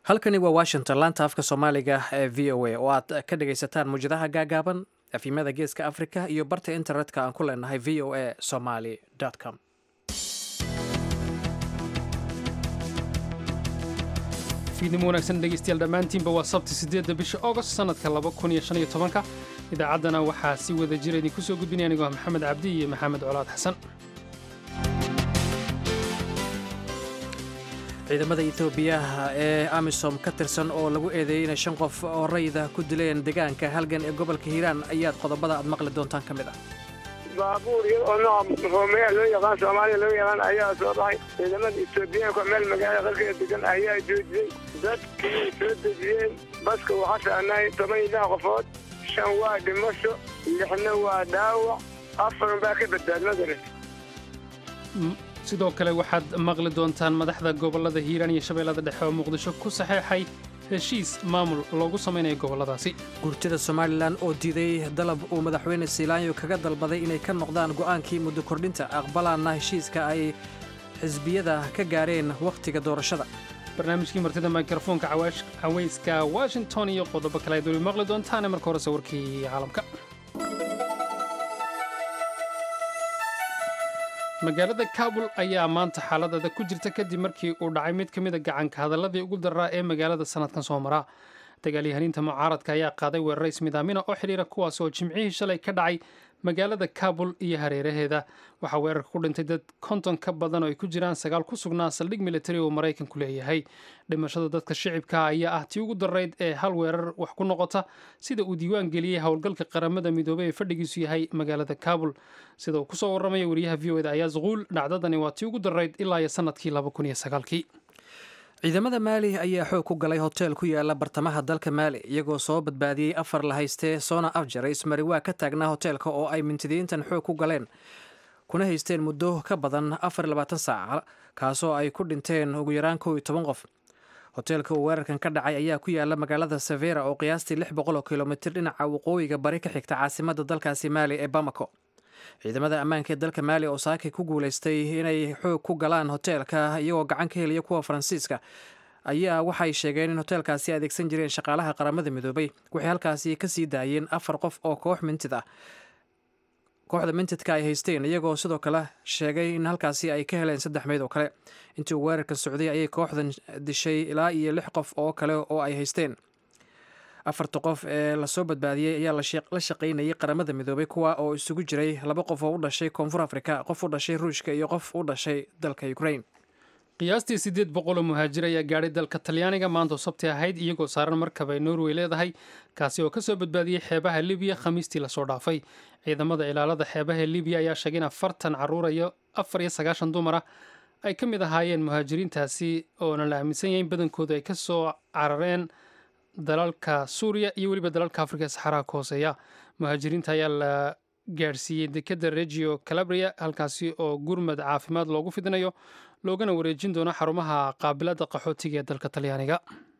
halkani waa washington laanta afka soomaaliga ee v o a oo aad ka dhagaysataan muwjadaha gaagaaban afimada geeska africa iyo barta internetka aan ku leenahay v o a somaly com fiidnimo wanaagsan dhegaystayaal dhammaantiinba waa sabti siddeedda bisha augost sannadka laba kun iyo shan iyo tobanka idaacaddana waxaa si wada jira idinku soo gudbinaya anigoo ah maxamed cabdi iyo maxamed colaad xasan ciidamada etoobiyaha ee amisom ka tirsan oo lagu eedeeyey inay shan qof oo rayida ku dileen deegaanka halgan ee gobolka hiiraan ayaad qodobada aad maqli doontaan ka mid ah baabuur iyada oo nooca roomeya loo yaqaan soomaaliya loo yaqaan ayaa soo baxay ciidamada etoobiyaanka meel magaala qalkeeda degan ayaa joojiyey dadkii soo dejiyeen baska waxaa saarnaay toban iyo lix qofood shan waa dhimasho lixna waa dhaawac afar baa ka badbaadmadana sidoo kale waxaad maqli doontaan madaxda gobollada hiiraan iyo shabeellada dhexe oo muqdisho ku saxeexay heshiis maamul loogu samaynayo gobolladaasi gurtida somalilan oo diiday dalab uu madaxweyne siilaanyo kaga dalbaday inay ka noqdaan go'aankii muddo kordhinta aqbalaana heshiiska ay xisbiyada ka gaareen wakhtiga doorashada barnaamijkii martida mikrofoonka cawayska washington iyo qodobo kale aad weli maqli doontaane marka horese warkii caalamka magaalada kabul ayaa maanta xaalad adag ku jirta kadib markii uu dhacay mid ka mida gacanka hadalladii ugu daraa ee magaalada sanadkan soo maraa dagaalyahaniinta mucaaradka ayaa qaaday weeraray ismidaamina oo xidhiira kuwaas oo jimcihii shalay ka dhacay magaalada kabul iyo hareeraheeda waxaa weerarka ku dhintay dad konton ka badan oo ay ku jiraan sagaal ku sugnaa saldhig militari oo maraykanku leeyahay dhimashada dadka shicibka ayaa ah tii ugu darayd ee hal weerar wax ku noqota sida uu diiwaan geliyey howlgalka qaramada midoobey ee fadhigiisu yahay magaalada kabul sida uu kusoo warramaya wariyaha v o eda ayaa zuquul dhacdadani waa tii ugu darayd ilaa iyo sanadkii laba kun iyo sagaalkii ciidamada maali ayaa xoog ku galay hotel ku yaala bartamaha dalka maali iyagoo soo badbaadiyey afar la haystee soona afjaray ismariwaa ka taagnaa hoteelka oo ay mintidiintan xoog ku galeen kuna haysteen muddo ka badan afar iyo labaatan saac kaasoo ay ku dhinteen ugu yaraan kow iyo toban qof hoteelka uu weerarkan ka dhacay ayaa ku yaala magaalada savera oo qiyaastii lix boqol oo kilomitir dhinaca waqooyiga bari ka xigta caasimada dalkaasi maali ee bamako ciidamada ammaanka ee dalka maali oo saaki ku guulaystay inay xoog ku galaan hoteelka iyagoo gacan ka helaya kuwa faransiiska ayaa waxay sheegeen in hoteelkaasi adeegsan jireen shaqaalaha qaramada midoobay waxay halkaasi ka sii daayeen afar qof oo koox mintid ah kooxda mintidka ay haysteen iyagoo sidoo kale sheegay in halkaasi ay ka heleen saddex meyd oo kale intii uu weerarka socday ayay kooxdan dishay ilaa iyo lix qof oo kale oo ay haysteen afarta qof ee lasoo badbaadiyey ayaa la shaqaynayay qaramada midoobay kuwa oo isugu jiray laba qof oo u dhashay koonfur afrika qof u dhashay ruushka iyo qof u dhashay dalka ukrain qiyaastii siddeed boqoloo muhaajir ayaa gaadhay dalka talyaaniga maanta oo sabti ahayd iyagoo saaran markab ay norway leedahay kaasi oo kasoo badbaadiyey xeebaha libiya khamiistii lasoo dhaafay ciidamada ilaalada xeebaha libiya ayaa sheegay in afartan caruur iyo afar iyo sagaashan dumar ah ay ka mid ahaayeen muhaajiriintaasi oona la aaminsan yahay in badankooda ay kasoo carareen dalalka suuriya iyo weliba dalalka afrika ee saxaraha ka hooseeya muhaajiriinta ayaa la gaadhsiiyey dekadda regio calabria halkaasi oo gurmad caafimaad loogu fidinayo loogana wareejin doono xarumaha qaabilada qaxootiga ee dalka talyaaniga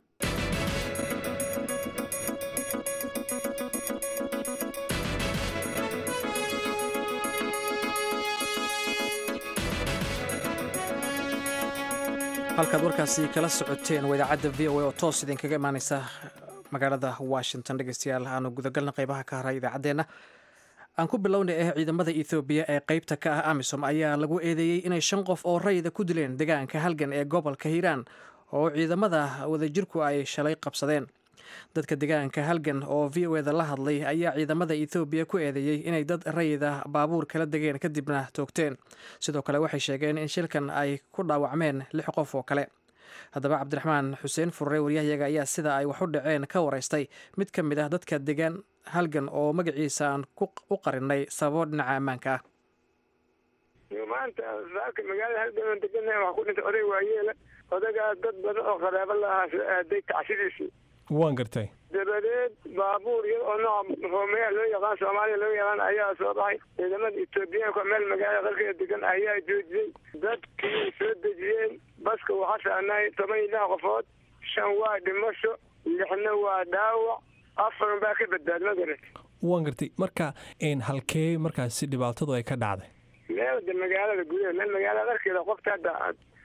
halkaad warkaasi kala socoteen waa idaacadda v o a oo toos idinkaga imaaneysa magaalada washington dhegeystayaal aanu gudagalna qeybaha ka haray idaacaddeenna aan ku bilownay eh ciidamada ethoobiya ee qeybta ka ah amisom ayaa lagu eedeeyey inay shan qof oo rayida ku dileen deegaanka halgan ee gobolka hiiraan oo ciidamada wadajirku ay shalay qabsadeen dadka deegaanka halgan oo v o eda la hadlay ayaa ciidamada ethoobiya ku eedeeyey inay dad rayida baabuur kala degeen kadibna toogteen sidoo kale waxay sheegeen in shilkan ay ku dhaawacmeen lix qof oo kale haddaba cabdiraxmaan xuseen furre waryahayaga ayaa sida ay wax u dhaceen ka wareystay mid ka mid ah dadka degaan halgan oo magaciisa aan u qarinay sababo dhinaca ammaanka ah maanta saaka magaalada halgan oo degana waxaa ku dhintay oday waayeela odagaa dad badan oo qaraabo la ahaa soo aaday tacsidiisii waan gartay dabadeed baabuur iyada oo nooca roomeya loo yaqaan soomaaliya loo yaqaan ayaa soo baxay ciidamada etoobiyaanka meel magaala qalkeeda degan ayaa joojiyey dadkii soo dejiyeen baska waxaa saarnaay toban iyo lix qofood shan waa dhimasho lixna waa dhaawac afar baa ka badbaadmadana waan gartay marka halkee markaasi dhibaatadu ay ka dhacday meel de magaalada gudaha meel magaalada arkeeda qofka hadda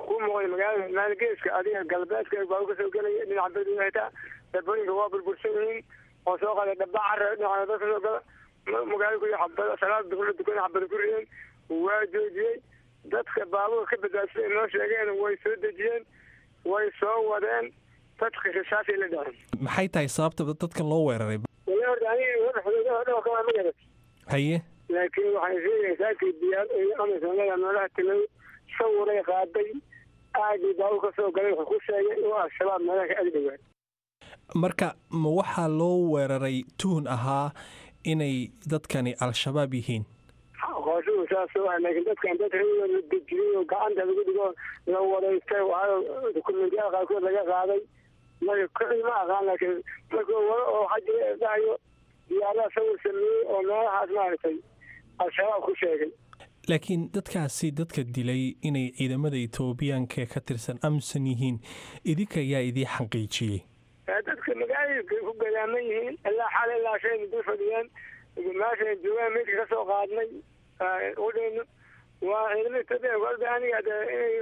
ku muuqday magaalada maalgeeska adiga galbeedka baa kasoo gelaya dhinaca badweyne xitaa dabooyinka waa burbursan yihiin oo soo qaday dhaba cara dhinaca dad kasoo gala magaalo ku xabada salaada duhur dukan xabada ku rideen waa joojiyey dadka baabuur ka badbaadsaday noo sheegeen way soo dejiyeen way soo wadeen dadka risaasay la dhaceen maxay tahay sababta dadka loo weeraray wala horta aniga wadaxdoodaha dhow kama magarat haye laakiin waxay sheegaysaa kii diyaar amisanada meelaha tilay sawiray qaaday aagii baabuur ka soo galay wuxuu ku sheegay inuu al-shabaab meelaha ka agdhowaa marka ma waxaa loo weeraray tuhun ahaa inay dadkani al-shabaab yihiin qooshuhu saas waa laakiin dadkan dad rayooda la dejiyey oo gacanta lagu dhigo la wadaystay waxaa dukumentiyada qaarkood laga qaaday marka kicii ma aqaan laakiin markuu wado oo xajiga dhahayo diyaaraha sawir sameeyey oo meelahaas maaragtay al-shabaab ku sheegay laakiin dadkaasi dadka dilay inay ciidamada etoobiyaanka ka tirsan amsan yihiin idinka ayaa idii xaqiijiyey dadka magaalooyinkay ku gadaaman yihiin ilaa xal ilaa shayna dul fadhiyeen meesha joogaan meydka ka soo qaadnay udhayno waa ciidamada etoobiya golba aniga de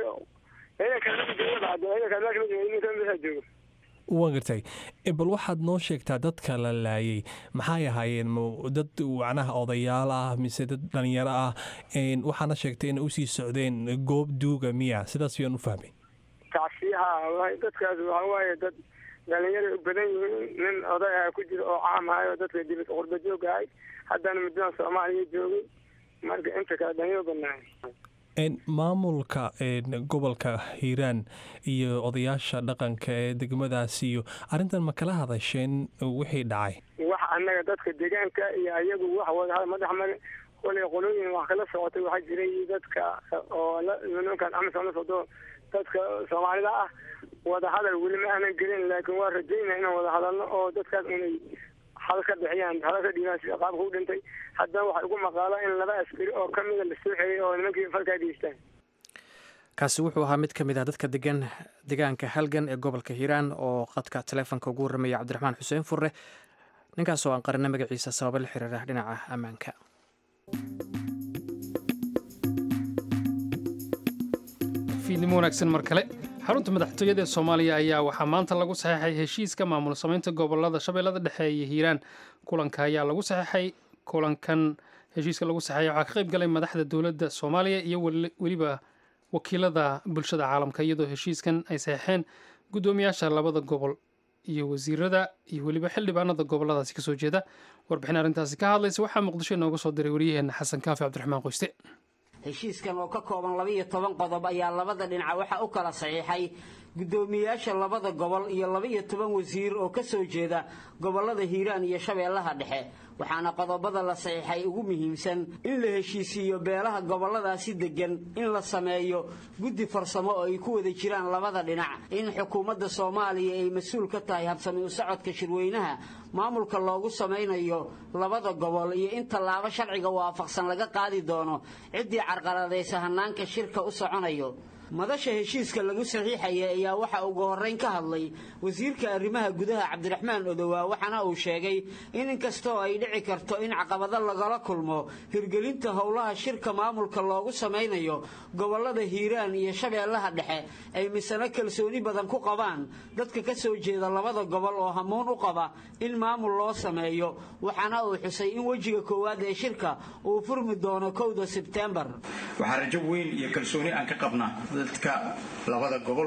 inay ciidanka jooga ciidanka meesha ma jooga iminka meesha jooga waan gartay bal waxaad noo sheegtaa dadka la laayay maxay ahaayeen dad macnaha odayaal ah mise dad dhalinyaro ah waxaana sheegtay inay usii socdeen goob duuga miya sidaas ayaan u fahmay tacsiyaha dadkaas waxaa waaye dad dhalinyara u badan yihiin nin oday ah ku jira oo caam ahay oo dadka dibad qurba joog ahay haddana muddadan soomaaliya joogay marka inta kale dhalinyaro badnaay maamulka gobolka hiiraan iyo odayaasha dhaqanka ee degmadaasi iyo arrintan ma kala hadasheen wixii dhacay wax annaga dadka deegaanka iyo ayagu wax wada madax mare kolay qolooyin wax kala socotay waxaa jiray dadka oo nimankan amisom la socdo dadka soomaalida ah wada hadal weli ma aanan gelin laakiin waa rajaynaa inaan wada hadalno oo dadkaas inay hal ka bixiyaan hala ka dhiibaan sida qaabka u dhintay haddana waxay ugu maqaala in laba askari oo ka mida la soo xeeyay oo nimankii falkaa geystaan kaasi wuxuu ahaa mid ka mid ah dadka degan deegaanka halgan ee gobolka hiiraan oo qadka taleefonka ugu warramaya cabdiraxmaan xuseen furre ninkaas oo aan qarina magaciisa sababo la xiriira dhinaca ammaanka fiidnimo wanaagsan mar kale xarunta madaxtooyada ee soomaaliya ayaa waxaa maanta lagu saxeexay heshiiska maamul samaynta gobolada shabeellada dhexe iyo hiiraan kulanka ayaa lagu saxeexay kulankan heshiiska lagu saxeexay waxaa ka qayb galay madaxda dowladda soomaaliya iyo weliba wakiilada bulshada caalamka iyadoo heshiiskan ay saxeexeen guddoomiyaasha labada gobol iyo wasiirada iyo weliba xildhibaanada goboladaasi kasoo jeeda warbixin arrintaasi ka hadlaysa waxaa muqdisho inooga soo diray waryaheena xasan kaafi cabdiraxmaan qoyste heshiiskan oo ka kooban labaiyo toban qodob ayaa labada dhinac waxaa u kala saxiixay guddoomiyayaasha labada gobol iyo labaiyo toban wasiir oo ka soo jeeda gobollada hiiraan iyo shabeellaha dhexe waxaana qodobada la saxiixay ugu muhiimsan in la heshiisiiyo beelaha gobolladaasi deggan in la sameeyo guddi farsamo oo ay ku wada jiraan labada dhinac in xukuumadda soomaaliya ay mas-uul ka tahay habsami u socodka shirweynaha maamulka loogu samaynayo labada gobol iyo in tallaabo sharciga waafaqsan laga qaadi doono ciddii carqaladaysa hannaanka shirka u soconayo madasha heshiiska lagu saxiixaya ayaa waxa ugu horrayn ka hadlay wasiirka arrimaha gudaha cabdiraxmaan odowaa waxaana uu sheegay in inkastoo ay dhici karto in caqabado lagala kulmo hirgelinta howlaha shirka maamulka loogu samaynayo gobollada hiiraan iyo shabeellaha dhexe ay misano kalsooni badan ku qabaan dadka ka soo jeeda labada gobol oo hamuun u qaba in maamul loo sameeyo waxaana uu xusay in wejiga koowaad ee shirka uu furmi doono kowda sebtembar waxaa rajo weyn iyo kalsooni aan ka qabnaa dadka labada gobol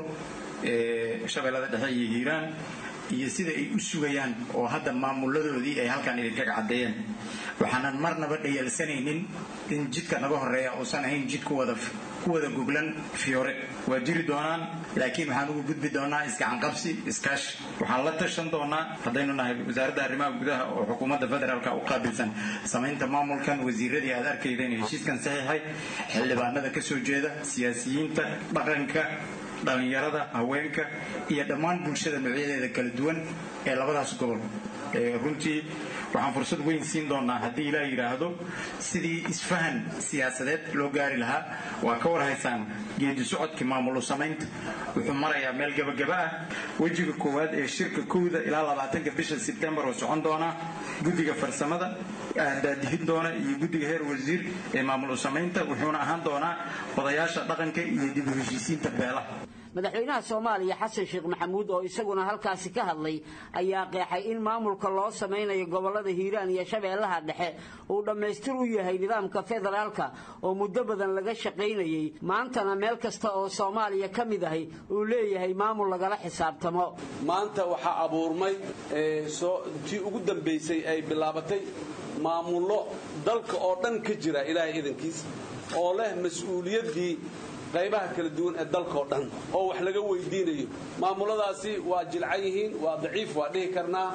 ee shabeellada dhexe iyo hiiraan iyo sida ay u sugayaan oo hadda maamuladoodii ay halkan idinkaga caddeeyeen waxaanan marnaba dhayalsanaynin in jidka naga horeeya uusan ahayn jid ku wada goglan fiyoore waa jiri doonaan laakiin waxaan ugu gudbi doonaa isgacanqabsi iskaashi waxaan la tashan doonaa haddaynu nahay wasaaradda arrimaha gudaha oo xukuumadda federaalka u qaabilsan samaynta maamulkan wasiiradii aad arkaydeen heshiiskan saxiixay xildhibaanada ka soo jeeda siyaasiyiinta dhaqanka dhallinyarada haweenka iyo dhammaan bulshada noocyadeeda kala duwan ee labadaas gobol runtii waxaan fursad weyn siin doonaa haddii ilaa yidhaahdo sidii isfahan siyaasadeed loo gaari lahaa waa ka warhaysaan geedi socodkii maamul samaynta wuxuu marayaa meel gebagaba ah wejiga koowaad ee shirka kowda ilaa labaatanka bisha sebtembar oo socon doona guddiga farsamada daadihin doona iyo guddiga heer wasiir ee maamul samaynta wuxuuna ahaan doonaa odayaasha dhaqanka iyo dib u heshiisiinta beelaha madaxweynaha soomaaliya xasan sheekh maxamuud oo isaguna halkaasi ka hadlay ayaa qeexay in maamulka loo samaynayo gobollada hiiraan iyo shabeellaha dhexe uu dhammaystir u yahay nidaamka federaalka oo muddo badan laga shaqaynayey maantana meel kasta oo soomaaliya ka mid ahi uu leeyahay maamul lagala xisaabtamo maanta waxaa abuurmay tii ugu dambaysay ay bilaabatay maamullo dalka oo dhan ka jira ilaahay idankiis oo leh mas-uuliyaddii qaybaha kala duwan ee dalkao dhan oo wax laga weydiinayo maamuladaasi waa jilcan yihiin waa daciif waa dhihi karnaa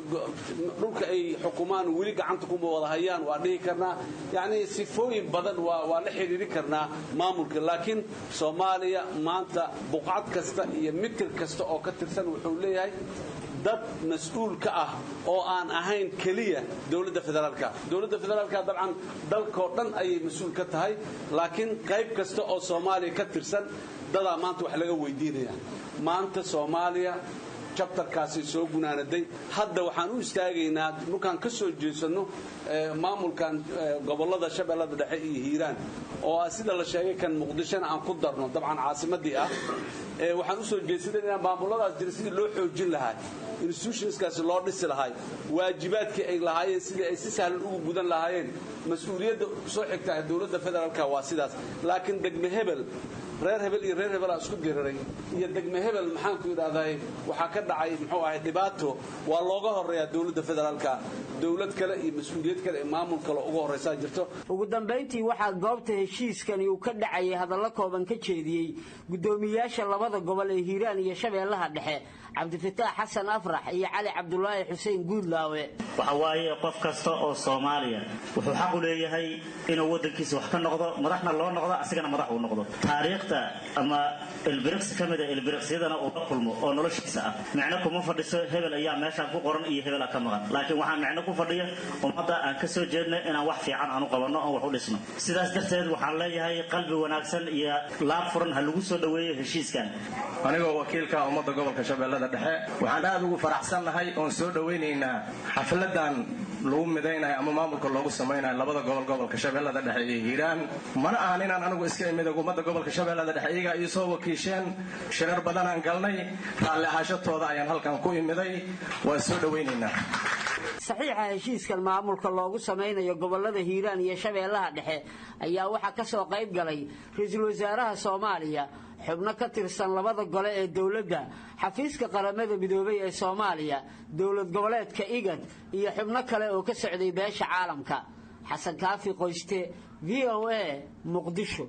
dhulka ay xukumaan weli gacanta kuma wada hayaan waa dhihi karnaa yacnii sifooyin badan waa la xidhiiri karnaa maamulka laakiin soomaaliya maanta buqcad kasta iyo mitir kasta oo ka tirsan wuxuu leeyahay dad mas-uul ka ah oo aan ahayn keliya dowladda federaalka dowladda federaalka dabcan dalkoo dhan ayay mas-uul ka tahay laakiin qayb kasta oo soomaaliya ka tirsan dadaa maanta wax laga weydiinaya maanta soomaaliya jabtarkaasi soo gunaanaday hadda waxaan u istaagaynaa markaan ka soo jeesanno maamulkan gobollada shabeellada dhexe iyo hiiraan oo ah sida la sheegay kan muqdishona aan ku darno dabcan caasimadii ah waxaan usoo jeesanayna maamuladaas jira sidii loo xoojin lahaa institutionskaasi loo dhisi lahay waajibaadkii ay lahaayeen sidii ay si sahlan ugu gudan lahaayeen mas-uuliyadda soo xigta ah dowladda federaalka waa sidaas laakiin degme hebel reer hebel iyo reer hebelaa isku diriray iyo degme hebel maxaanku idhahday waxaa ka dhacay muxuu ahay dhibaato waa looga horeeyaa dowladda federaalka dowlad kale iyo mas-uuliyad kale ee maamul kale uga horraysaa jirto ugu dambayntii waxaa goobta heshiiskani uu ka dhacayay hadallo kooban ka jeediyey guddoomiyaasha labada gobol ee hiiraan iyo shabeellaha dhexe cabdifataax xasan afrax iyo cali cabdulaahi xuseen guudlaawe waxa waaye qof kasta oo soomaaliya wuxuu xaq u leeyahay inuu waddankiisa wax ka noqdo madaxna loo noqdo asigana madax uu noqdo taariikhda ama ilbiriqsi ka mida ilbiriqsiyadana uu la kulmo oo noloshiisa ah micno kuma fadhiso hebel ayaa meeshaan ku qoran iyo hebela ka maqan laakiin waxaa micno ku fadhiya ummadda aan ka soo jeedna inaan wax fiican aan u qabanno oon wax u dhisno sidaas darteed waxaan leeyahay qalbi wanaagsan iyo laab furan ha lagu soo dhoweeyo heshiiskan anigoo wakiilka ummadda gobolka shabeellada dhexe waxaan aad ugu faraxsannahay oon soo dhowaynaynaa xafladan lagu midaynayo ama maamulka loogu samaynayo labada gobol gobolka shabeellada dhexe iyo hiiraan mana ahan inaan anigu iska imid ummadda gobolka shabeellada dhexe iyagaa ii soo wakiisheen shirar badanaan galnay raalli ahaashatooda ayaan halkan ku imiday waan soo dhowaynaynaa saxiixa heshiiskan maamulka loogu samaynayo gobollada hiiraan iyo shabeellaha dhexe ayaa waxaa ka soo qayb galay ra-iisul wasaaraha soomaaliya xubno ka tirsan labada gole ee dowladda xafiiska qaramada midoobay ee soomaaliya dowlad goboleedka igad iyo xubno kale oo ka socday beesha caalamka xasan kaafi qoyste v o a muqdisho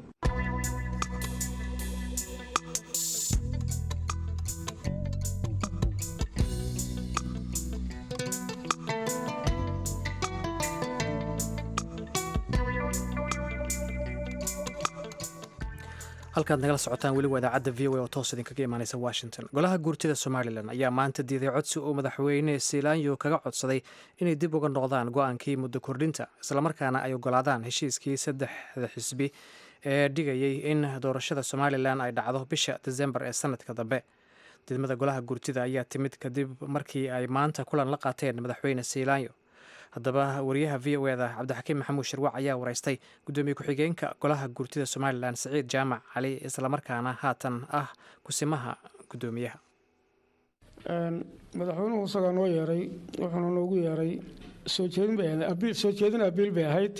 halkaad nagala socotaan weli waa idaacadda v o a oo toos idinkaga imaaneysa washington golaha guurtida somalilan ayaa maanta diiday codsi uu madaxweyne siilaanyo kaga codsaday inay dib uga noqdaan go-aankii muddo kordhinta islamarkaana ay ogolaadaan heshiiskii saddexda xisbi ee dhigayay in doorashada somalilan ay dhacdo bisha desembar ee sanadka dambe didmada golaha guurtida ayaa timid kadib markii ay maanta kulan la qaateen madaxweyne siilaanyo haddaba wariyaha v o eda cabdixakiim maxamuud shirwac ayaa wareystay guddoomiye ku-xigeenka golaha guurtida somalilan siciid jaamac cali islamarkaana haatan ah kusimaha guddoomiyaha madaxweynuhu isagaa noo yeeray wuxuuna noogu yeeray soo jeedin bay ahayd soo jeedin abiil bay ahayd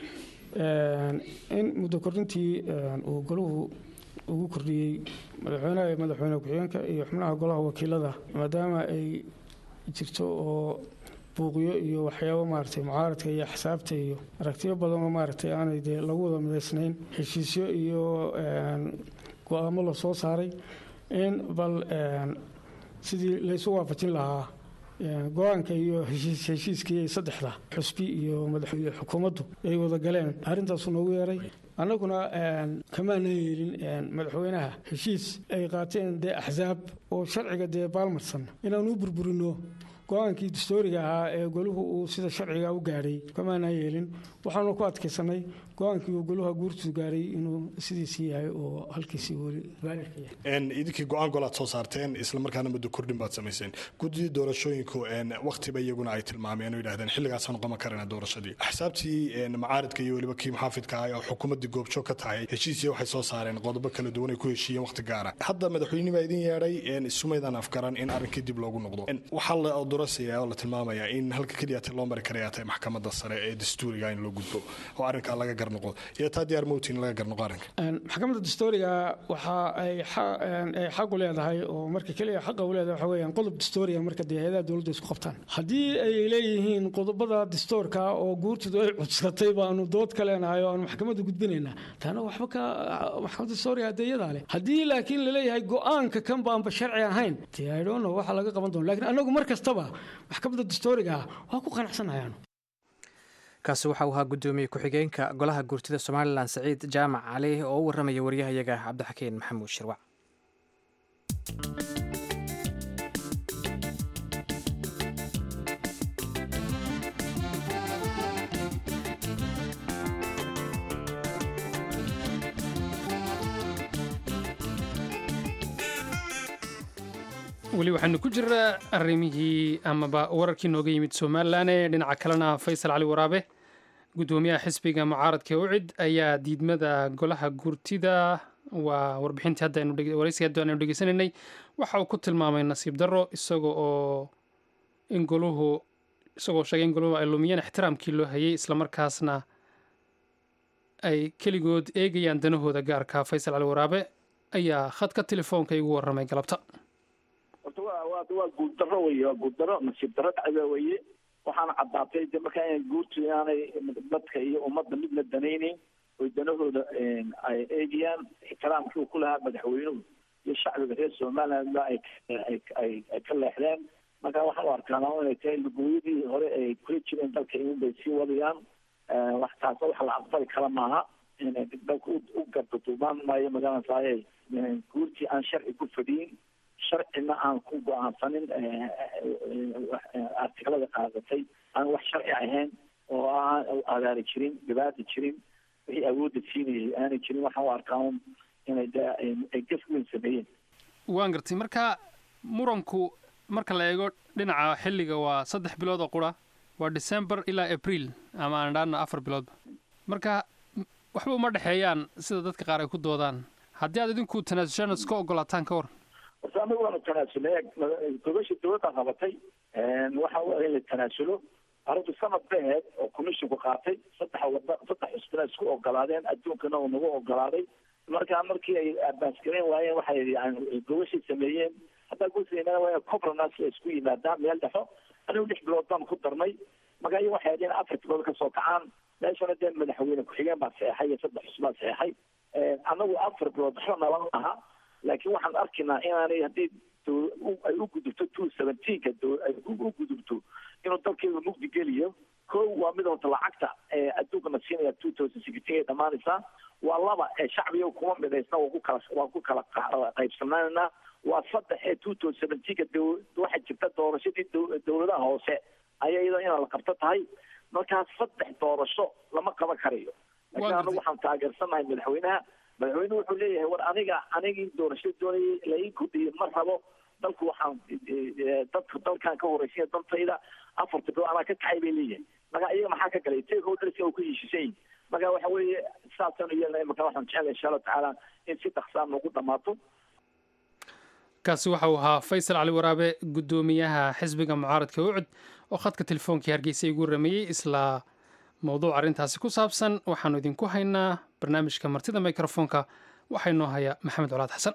in muddo kordhintii uu golahu ugu kordhiyey madaxweynaha iyo madaxweyne ku-xigeenka iyo xubnaha golaha wakiilada maadaama ay jirto oo buuqyo iyo waxyaabo maaragtay mucaaradka iyo axsaabta iyo aragtiyo badanoo maaragtay aanay dee lagu wada midaysnayn heshiisyo iyo go-aamo la soo saaray in bal sidii laysu waafajin lahaa go-aanka iyo heshiiskii saddexda xusbi iyo madaxweyne xukuumaddu ay wada galeen arrintaasu noogu yeeray annaguna kamaana yeelin madaxweynaha heshiis ay qaateen dee axsaab oo sharciga dee baalmarsan inaan u burburino go-aankii dastooriga ahaa ee goluhu uu sida sharciga u gaadhay kamaana yeelin waxaanu ku adkaysanay go-aankii uu goluha guurtu gaaray inuu sidiisii yahay oo halkiisii weli baalirka yahay idinkii go-aan golaad soo saarteen islamarkaana muddo kordhin baad samayseen guddidii doorashooyinku waktiba iyaguna ay tilmaameen oo yidhahdeen xilligaasaan qaban karana doorashadii axsaabtii macaaridka iyo weliba kii muxaafidka ah oo xukuumaddii goobjoog ka tahay heshiisiya waxay soo saareen qodobo kala duwan ay ku heshiiyeen waqti gaara hadda madaxweyne baa idin yeedhay isumaydaan afgaran in arrinkii dib loogu noqdo waxaa la odorasaya oo la tilmaamayaa in halka keliyaate loo mari karaya tahay maxkamadda sare ee dastuuriga in loo gudbo oo arrinkaa laga garnoqo iyo taa diyaar mowtin laga garnoqo arrinka maxkamadda dastuuriga waxa ay xaq u leedahay oo marka keliya xaqa u leedahay waxa weeyaan qodob dastuuriga marka dee hay-adaha dowladda isku qabtaan haddii ay leeyihiin qodobada dastuurka oo guurtidu ay cudsatay baanu dood ka leenahay oo aanu maxkamadda gudbinaynaa taana waxba ka maxkamadda dastuuriga adeeyadaa leh haddii laakiin laleeyahay go-aanka kan baanba sharci ahayn dee i don't know waxa laga qaban doona lakiin anagu mar kastaba maxkamadda dastuuriga ah waa ku qanacsanayaanu kaasi waxa uu ahaa guddoomiye ku-xigeenka golaha guurtida somalilan saciid jaamac cali oo u warramaya waryahayaga cabdixakiin maxamuud shirwac weli waxaanu ku jiraa arrimihii amaba wararkii nooga yimid somalilan ee dhinaca kalena faysal cali waraabe guddoomiyaha xisbiga mucaaradka ee ucid ayaa diidmada golaha guurtida waa warbixintii haddawaraysiga hadda aynu dhegeysanaynay waxa uu ku tilmaamay nasiib darro isaga oo in goluhu isagoo sheegay in goluhu ay lumiyeen ixtiraamkii loo hayay islamarkaasna ay keligood eegayaan danahooda gaarka faysal cali waraabe ayaa khadka telefoonka igu warramay galabta horta waa waa waa guuldaro weye waa guuldaro nasiib darro dhacda weye waxaana caddaatay de markaa inay guurtu inaanay dadka iyo ummadda midna danayneyn oy danahooda ay eegayaan ixtiraamkii uu ku lahaa madaxweynuhu iyo shacbiga reer somalilandba ay ay ay ay ka leexdeen marka waxaan u arkaana inay tahay lugooyadii hore ay kula jireen dalka in bay sii wadayaan wax taasna wax la aqbali kara maaha inay dalka u gardaduubaan maayo magaranasaaye guurtii aan sharci ku fadhiyin sharcina aan ku go-aansanin artiklada qaadatay aan wax sharci ahayn oo aan agaari jirin dhibaata jirin wixii awoodda siinayay aanay jirin waxaan u arkaa inay de ay gaf weyn sameeyeen waan gartay marka muranku marka la eego dhinaca xilliga waa saddex bilood oo qura waa december ilaa april ama aan dhaana afar biloodba marka waxba uma dhexeeyaan sida dadka qaar ay ku doodaan haddii aad idinku tanaasushaan iska ogolaataan ka war horta anagu waanu tanaasulnay gobasha dowladda qabatay waxa u in la tanaasulo arrintu sanad bay ahayd oo commissionku qaatay saddex wada saddex xusbina isku ogolaadeen adduunkana uu nagu ogolaaday marka markii ay abaasgareyn waayeen waxay yani gobashay sameeyeen haddaa gusaynaa waa cobranas la isku yimaadaan meel dhexo anigu lix bilood baan ku darnay marka iyo waxay hadeen afar bilood kasoo kacaan meeshana dee madaxweyne ku-xigeen baa saxeexay iyo saddex xusbaa saxeexay anagu afar bilood waxba nalan aha laakiin waxaan arkaynaa inaanay haddii ay u gudubto two seventeenka ay u gudubto inuu dalkeedu mugdi geliyo ko waa mid horta lacagta ee adduunkana siinaya two thousand sixteen ay dhamaanaysaa waa laba ee shacbiga kuma midhaysna waa ku kala waa ku kala qaybsanaanayna waa saddex ee two thousand seventeenka waxaa jirta doorashadii dowladaha hoose ayaa iyadoo inaa la qabto tahay markaas saddex doorasho lama qaban karayo laakiin anagu waxaan taageersanahay madaxweynaha madaxweynuhu wuxuu leeyahay war aniga anigii doorasho doonayay la ii kordhiyey ma rabo dalku waxaan dadka dalkan ka horeysanya dantayda afarta bilood anaa ka kacay bay leeyahay marka iyaga maxaa ka galay takeholders oo ku heshiisan yihin marka waxa weeye saasaan u yeelnay marka waxaan jeclay insha allahu tacaala in si dhaqsaa noogu dhamaato kaasi waxa uu ahaa faysal cali waraabe guddoomiyaha xisbiga mucaaradka ucud oo khadka telefoonkii hargeysa igu rameeyey isla mowduuc arrintaasi ku saabsan waxaannu idinku haynaa barnaamijka martida mikrofoonka waxaa inoo haya maxamed colaad xasan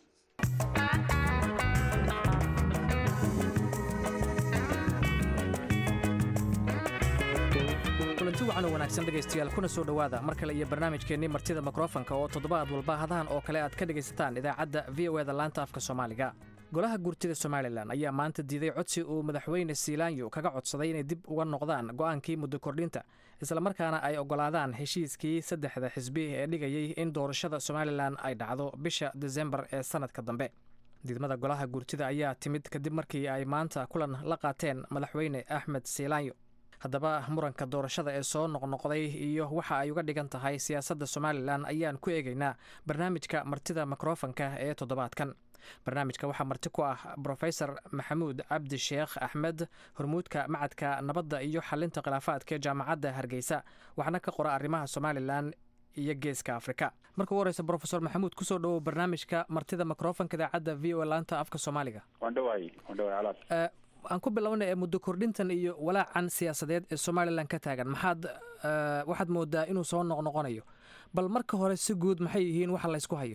kulanti wacan oo wanaagsan dhegaystayaal kuna soo dhowaada mar kale iyo barnaamijkeennii martida mikrofonka oo toddobaad walba hadahan oo kale aad ka dhegaysataan idaacadda v o eda laanta afka soomaaliga golaha guurtida somalilan ayaa maanta diiday codsi uu madaxweyne siilaanyo kaga codsaday inay dib uga noqdaan go'aankii muddo kordhinta islamarkaana ay oggolaadaan heshiiskii saddexda xisbi ee dhigayay in doorashada somalilan ay dhacdo bisha desembar ee sannadka dambe diidmada golaha guurtida ayaa timid kadib markii ay maanta kulan la qaateen madaxweyne axmed siilaanyo haddaba muranka doorashada ee soo noqnoqday iyo waxa ay uga dhigan tahay siyaasadda somalilan ayaan ku eegaynaa barnaamijka martida mikrofonka ee toddobaadkan barnaamijka waxaa marti ku ah brofesor maxamuud cabdi sheekh axmed hormuudka macadka nabadda iyo xalinta khilaafaadka jaamacadda hargeysa waxaana ka qora arrimaha somalilan iyo geeska afrika marka u horeysa brofesor maxamuud kusoo dhawow barnaamijka martida mikrofonka idaacadda v o laanta afka soomaaliga aan ku bilowna ee muddo kordhintan iyo walaacan siyaasadeed ee somalilan ka taagan maxaad waxaad moodaa inuu soo noqnoqonayo bal marka hore si guud maxay yihiin waxa laysku hayo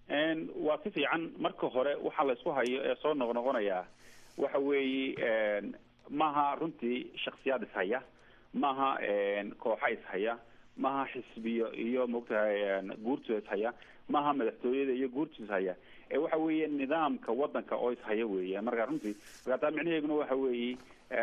waa si fiican marka hore waxa laysku hayo ee soo noqnoqonayaa waxa weeye maaha runtii shaksiyaad ishaya maaha kooxa ishaya maaha xisbiyo iyo maogtahay guurtooda ishaya maaha madaxtooyada iyo guurtooda ishaya ee waxa weeye nidaamka wadanka oo ishaya weeye marka runtii marka taa micnaheeguna waxa weeye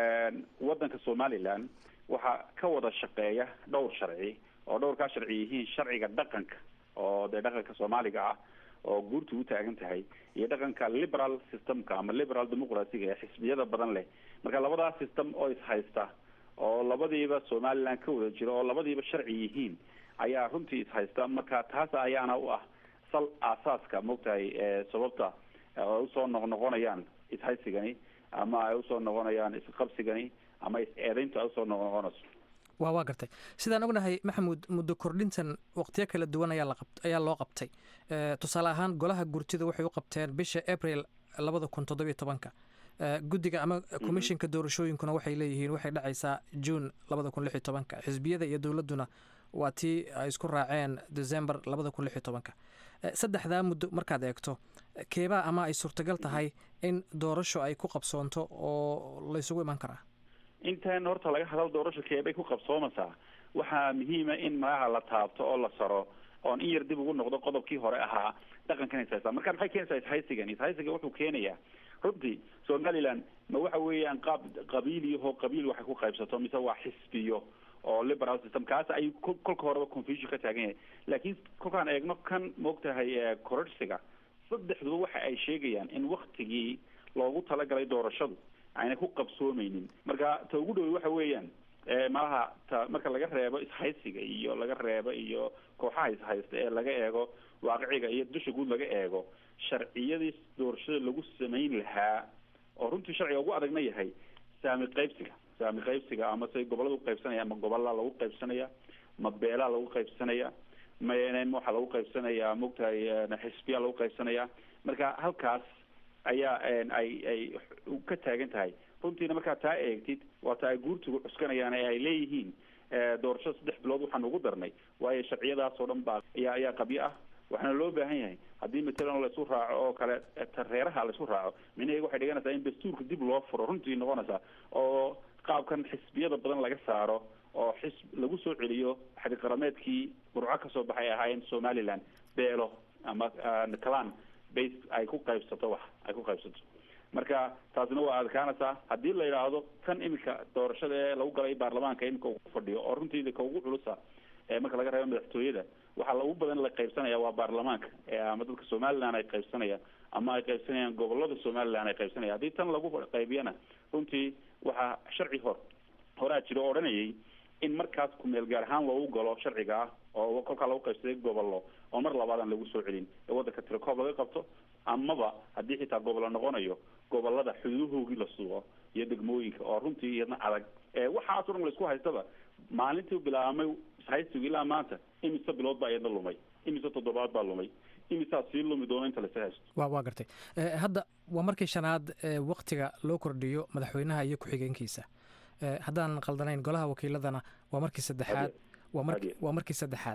wadanka somaliland waxaa ka wada shaqeeya dhowr sharci oo dhowrkaa sharci yihiin sharciga dhaqanka oo dee dhaqanka soomaaliga ah oo guurtu u taagan tahay iyo dhaqanka liberal systemka ama liberal democracyga ee xisbiyada badan leh marka labadaas system oo ishaysta oo labadiiba somaliland ka wada jiro oo labadiiba sharci yihiin ayaa runtii ishaysta marka taas ayaana u ah sal aasaaska maogtahay sababta ay usoo noqnoqonayaan ishaysigani ama ay usoo noqonayaan isqabsigani ama is-eedayntu ay usoo noqnoqonayso wa waa gartay sidaan ognahay maxamuud muddo kordhintan waqtiyo kala duwan ayaa laqab ayaa loo qabtay tusaale ahaan golaha gurtida waxay u qabteen bisha april labada kun toddobiyo tobanka guddiga ama commishinka doorashooyinkuna waxay leeyihiin waxay dhacaysaa june labada kun lix iyo tobanka xisbiyada iyo dowladduna waa tii ay isku raaceen december labada kun lix iyo tobanka saddexdaa muddo markaad eegto keebaa ama ay suurtagal tahay in doorasho ay ku qabsoonto oo laysugu iman karaa intan horta laga hadal doorasho keebay ku qabsoomaysaa waxaa muhiima in magaca la taabto oo la saro oon in yar dib ugu noqdo qodobkii hore ahaa dhaqankan ishaysa marka maxay keenaysaa ishaysigan ishaysiga wuxuu keenayaa runtii somaliland ma waxa weeyaan qaab qabiiliyaho qabiil waxay ku qaybsato mise waa xisbiyo oo liberal system kaas ayuu kolka horeba confusion ka taagan yahay laakiin kolkaan eegno kan maogtahay kororsiga saddexduba waxa ay sheegayaan in waktigii loogu talagalay doorashadu ayna ku qabsoomeynin marka ta ugu dhowey waxa weeyaan malaha ta marka laga reebo ishaysiga iyo laga reebo iyo kooxaha ishaysta ee laga eego waaqiciga iyo dusha guud laga eego sharciyadii doorashada lagu samayn lahaa oo runtii sharciga ugu adagna yahay saami qaybsiga saami qaybsiga ama say gobolada uqaybsanaya ma gobola lagu qaybsanaya ma beelaa lagu qaybsanaya ma waxaa lagu qaybsanaya maogtahay xisbiya lagu qaybsanaya marka halkaas ayaa ay ay ka taagan tahay runtiina markaa taa eegtid waa taa ay guurtigu cuskanayaan ee ay leeyihiin doorashada saddex bilood waxaan ugu darnay waayo sharciyadaas oo dhan baa ayaa ayaa qabyo ah waxaana loo baahan yahay haddii matalan laisu raaco oo kale reeraha laisu raaco micnaheega waxay dhiganaysaa in dastuurka dib loo furo runtii noqonaysaa oo qaabkan xisbiyada badan laga saaro oo xisb lagu soo celiyo xadiqarameedkii burco kasoo baxay ahaayeen somaliland beelo ama clan base ay ku qaybsato wax ay ku qaybsato marka taasina waa adkaanaysaa haddii la yidhaahdo kan iminka doorashada ee lagu galay baarlamaanka iminka uu fadhiyo oo runtii ka ugu culusa marka laga reebo madaxtooyada waxaa lagu badan la qaybsanaya waa baarlamaanka ama dadka somaliland ay qaybsanayaan ama ay qaybsanayaan gobolada somaliland ay qaybsanaya haddii tan lagu qaybiyana runtii waxaa sharci hor horaa jiro o odhanayay in markaas kumeel gaar ahaan loogu galo sharciga ah oo kolkaa lagu qaybsaday gobollo oo mar labaadaan lagu soo celin ee waddanka tirakoob laga qabto amaba haddii xitaa gobolo noqonayo gobolada xuduudahoogii la sugo iyo degmooyinka oo runtii iyadna adag waxaaso dhan laisku haystaba maalintii bilaabmay ishaysigu ilaa maanta imise bilood baa iyadna lumay imise toddobaad baa lumay imisaa sii lumi doono inta lasa haysto wa waa gartay hadda waa markii shanaad waktiga loo kordhiyo madaxweynaha iyo ku-xigeenkiisa haddaan qaldanayn golaha wakiiladana waa markii saddexaad waa markii saddexaad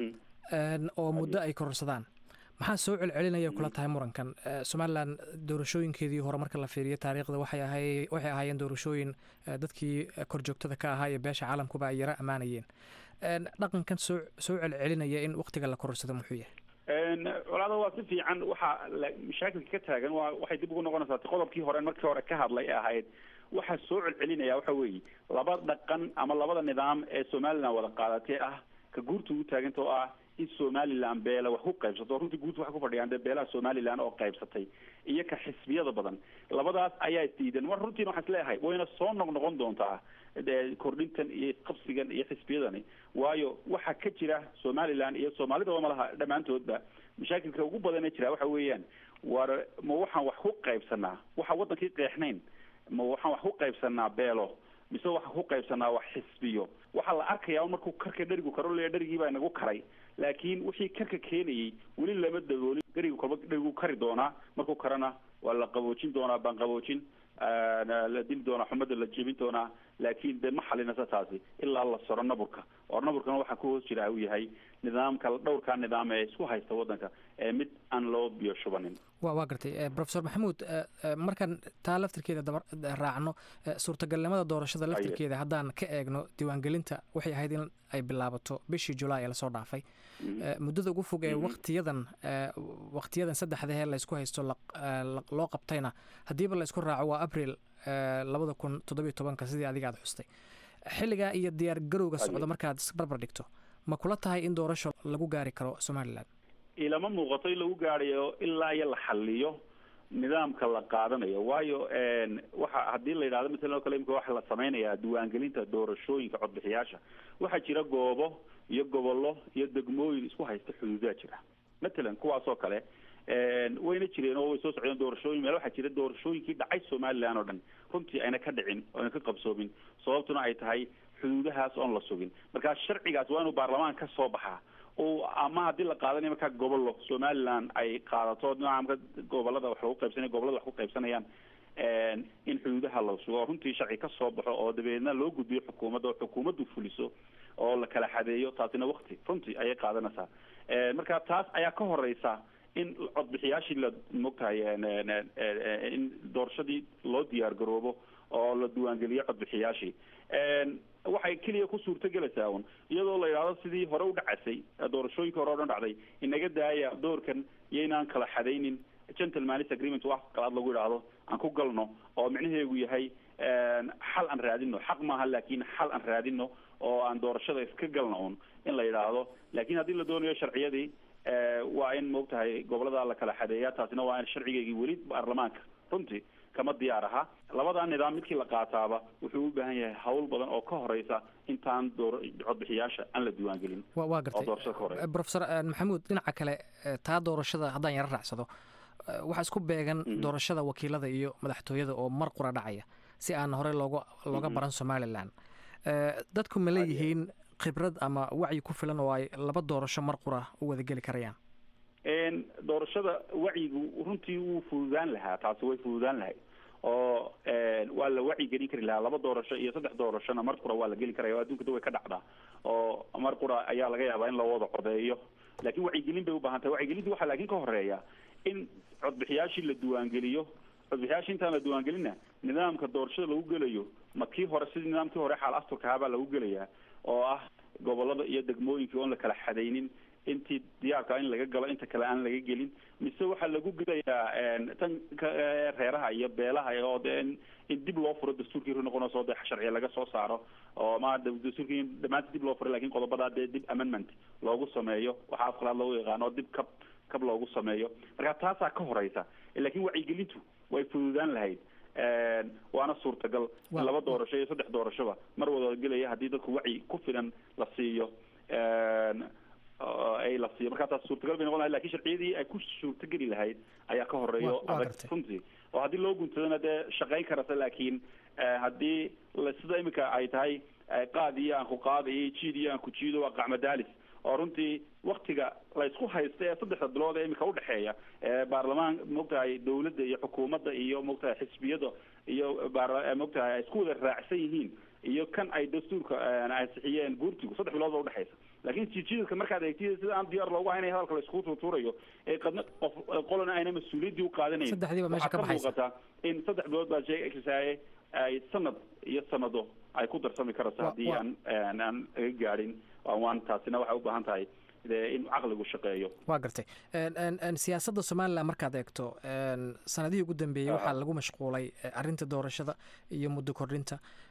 oo muddo ay kororsadaan maxaa soo celcelinaya kula tahay murankan somalilan doorashooyinkeedii hore marka la fiiriyo taariikhda waxay ahay waxay ahaayeen doorashooyin dadkii korjoogtada ka ahaa iyo beesha caalamkuba ay yaro ammaanayeen dhaqankan soo soo celcelinaya in waktiga la kororsado muxuu yahay colaada waa si fiican waxaa mashaakilka ka taagan waa waxay dib ugu noqonaysaa qodobkii hore markii hore ka hadlay ee ahayd waxaa soo celcelinaya waxa weeye laba dhaqan ama labada nidaam ee somaliland wada qaadatee ah ka guurta ugu taaganta oo ah in somaliland beela wax ku qaybsato runtii guud waxay ku fadhiyaan dee beelaha somaliland oo qaybsatay iyo ka xisbiyada badan labadaas ayaa isdiidan mar runtiina waxaan isleeyahay wayna soo noqnoqon doontaa dee kordhintan iyo qabsigan iyo xisbiyadani waayo waxa ka jira somaliland iyo soomaalidaba malaha dhammaantoodba mashaakilka ugu badan ee jira waxa weeyaan war ma waxaan wax ku qaybsanaa waxa wadankii qeexnayn ma waxaan wax ku qaybsanaa beelo mise waxaan ku qaybsanaa wax xisbiyo waxaa la arkayaa un markuu karka dherigu karo le dherigii baa inagu karay laakiin wixii karka keenayay weli lama daboolin dherigu kolba dherigu kari doonaa markuu karana waa la qaboojin doonaa baan qaboojin la dili doonaa xumada la jebin doonaa laakiin de ma xalinasa taasi ilaa la soro naburka oo naburkana waxaa ku hoos jira uu yahay nidaamka dhowrkaa nidaam ee isku haysta wadanka ee mid aan loo biyo shubanin wa waa gartay profesor maxamuud markaan taa laftirkeeda daba raacno suurtagalnimada doorashada laftirkeeda haddaan ka eegno diiwaangelinta waxay ahayd in ay bilaabato bishii julaay ee lasoo dhaafay muddada ugu fog ee waktiyadan waktiyadan saddexdahee laysku haysto loo qabtayna haddiiba laysku raaco waa abril labada kun toddobiyo tobanka sidii adiga aad xustay xilligaa iyo diyaar garowga socda markaad barbar dhigto ma kula tahay in doorasho lagu gaari karo somalilan ilama muuqato in lagu gaarayo ilaa iyo la xaliyo nidaamka la qaadanayo waayo waxa haddii la yidhahdo matalan oo kale imika waxa la samaynayaa diiwaangelinta doorashooyinka codbixiyaasha waxaa jira goobo iyo gobollo iyo degmooyin isku haysta xuduudaa jira matalan kuwaas oo kale wayna jireen oo way soo socdeen doorashooyin meel waxaa jira doorashooyinkii dhacay somaliland oo dhan runtii ayna ka dhicin oo ayna ka qabsoomin sababtuna ay tahay xuduudahaas oon la sugin marka sharcigaas waa inuu baarlamaan ka soo baxaa oo ama haddii la qaadanayo markaa gobollo somaliland ay qaadato nidaamka gobolada wax lagu qaybsanaya gobolada wax ku qaybsanayaan in xuduudaha la sugo oo runtii sharci ka soo baxo oo dabeedna loo gudbiyo xukuumadda oo xukuumaddu fuliso oo la kala xadeeyo taasina wakti runtii ayay qaadanaysaa marka taas ayaa ka horeysa in codbixiyaashii la mogtahay in doorashadii loo diyaar garoobo oo la diiwaangeliyo codbixiyaashii waxay keliya ku suurtagelaysaa un iyadoo la yidhahdo sidii hore u dhacasay doorashooyinka hore o dhan dhacday inaga daaya doorkan iyaynaan kala xadaynin gentleman's agreement wax qalaad lagu yidhaahdo aan ku galno oo micnaheegu yahay xal aan raadino xaq maaha laakiin xal aan raadino oo aan doorashada iska galno un in la yidhaahdo laakiin haddii la doonayo sharciyadii waa in maogtahay gobolada la kala xadeeya taasina waa in sharcigeygii weli baarlamaanka runtii kama diyaar aha labadaa nidaam midkii la qaataaba wuxuu u baahan yahay hawl badan oo ka horeysa intaan door codbixiyaasha aan la diiwaangelin waa gartay profesor maxamuud dhinaca kale taa doorashada haddaan yaro raacsado waxaa isku beegan doorashada wakiilada iyo madaxtooyada oo mar qura dhacaya si aan horey looga looga baran somalilan dadku ma leeyihiin khibrad ama wacyi ku filan oo ay laba doorasho mar qura u wada geli karayaan doorashada wacyigu runtii wuu fududaan lahaa taasi way fududaan lahay oo waa la wacyi gelin kari lahaa laba doorasho iyo saddex doorashona mar qura waa la geli karaya o adduunka da way ka dhacdaa oo mar qura ayaa laga yaabaa in la wada codeeyo laakiin wacyigelin bay ubaahan tahay wacyigelinta waxaa laakiin ka horeeya in codbixiyaashii la diiwaangeliyo codbixiyaashii intaan la diiwaangelina nidaamka doorashada lagu gelayo ma kii hore sidii nidaamkii hore xaal asturka ahaa baa lagu gelayaa oo ah gobolada iyo degmooyinkii oon la kala xadaynin intii diyaarka in laga galo inta kale aan laga gelin mise waxaa lagu gelayaa tan reeraha iyo beelaha oo de in dib loo furo dastuurkii ru noqonayso de sharciya laga soo saaro oo ma dastuurkii dhamaantii dib loo furay lakin qodobadaa dee dib amendment loogu sameeyo waxaa afqalaad loogu yaqaano oo dib kab kab loogu sameeyo marka taasaa ka horeysa lakin wacyigelintu way fududaan lahayd waana suurtagal in laba doorasho iyo saddex doorashoba mar wada gelaya haddii dadku wacyi ku filan la siiyo ay la siiyo markaa taas suurtagal bay noqon lahayd lakin sharciyadii ay ku suurtageli lahayd ayaa ka horeeyo adag runtii oo haddii loo guntadana dee shaqayn karata laakiin haddii sida imika ay tahay qaad iyo aan ku qaada iyo jiid iyo aan ku jiido waa qacmadaalis oo runtii waktiga laysku haysta ee saddexda bilood ee imika udhexeeya baarlamaan maogtahay dawladda iyo xukuumadda iyo maogtahay xisbiyada iyo maogtahay ay isku wada raacsan yihiin iyo kan ay dastuurka ansixiyeen guurtigu saddex bilood ba udhexaysa lakin jijiidka markaad eegtid sida aan diyaar loogu haynay hadalka la iskugu tuutuurayo ee qadna qof qolana ayna mas-uuliyaddii u qaadanayn saddexdiiba meesha ka waxaa ka baxaysa muuqataa in saddex bilood baa sheegaysaye ay sanad iyo sanado ay ku darsami karayso Wa- haddii wa- aan aan aan laga gaadhin waan taasina waxay u baahan tahay dee in caqligu shaqeeyo waa gartay En- en- en siyaasadda somalilan markaad eegto en, sanadihii ugu dambeeyey waxaa lagu mashquulay eh, arrinta doorashada iyo muddo kordhinta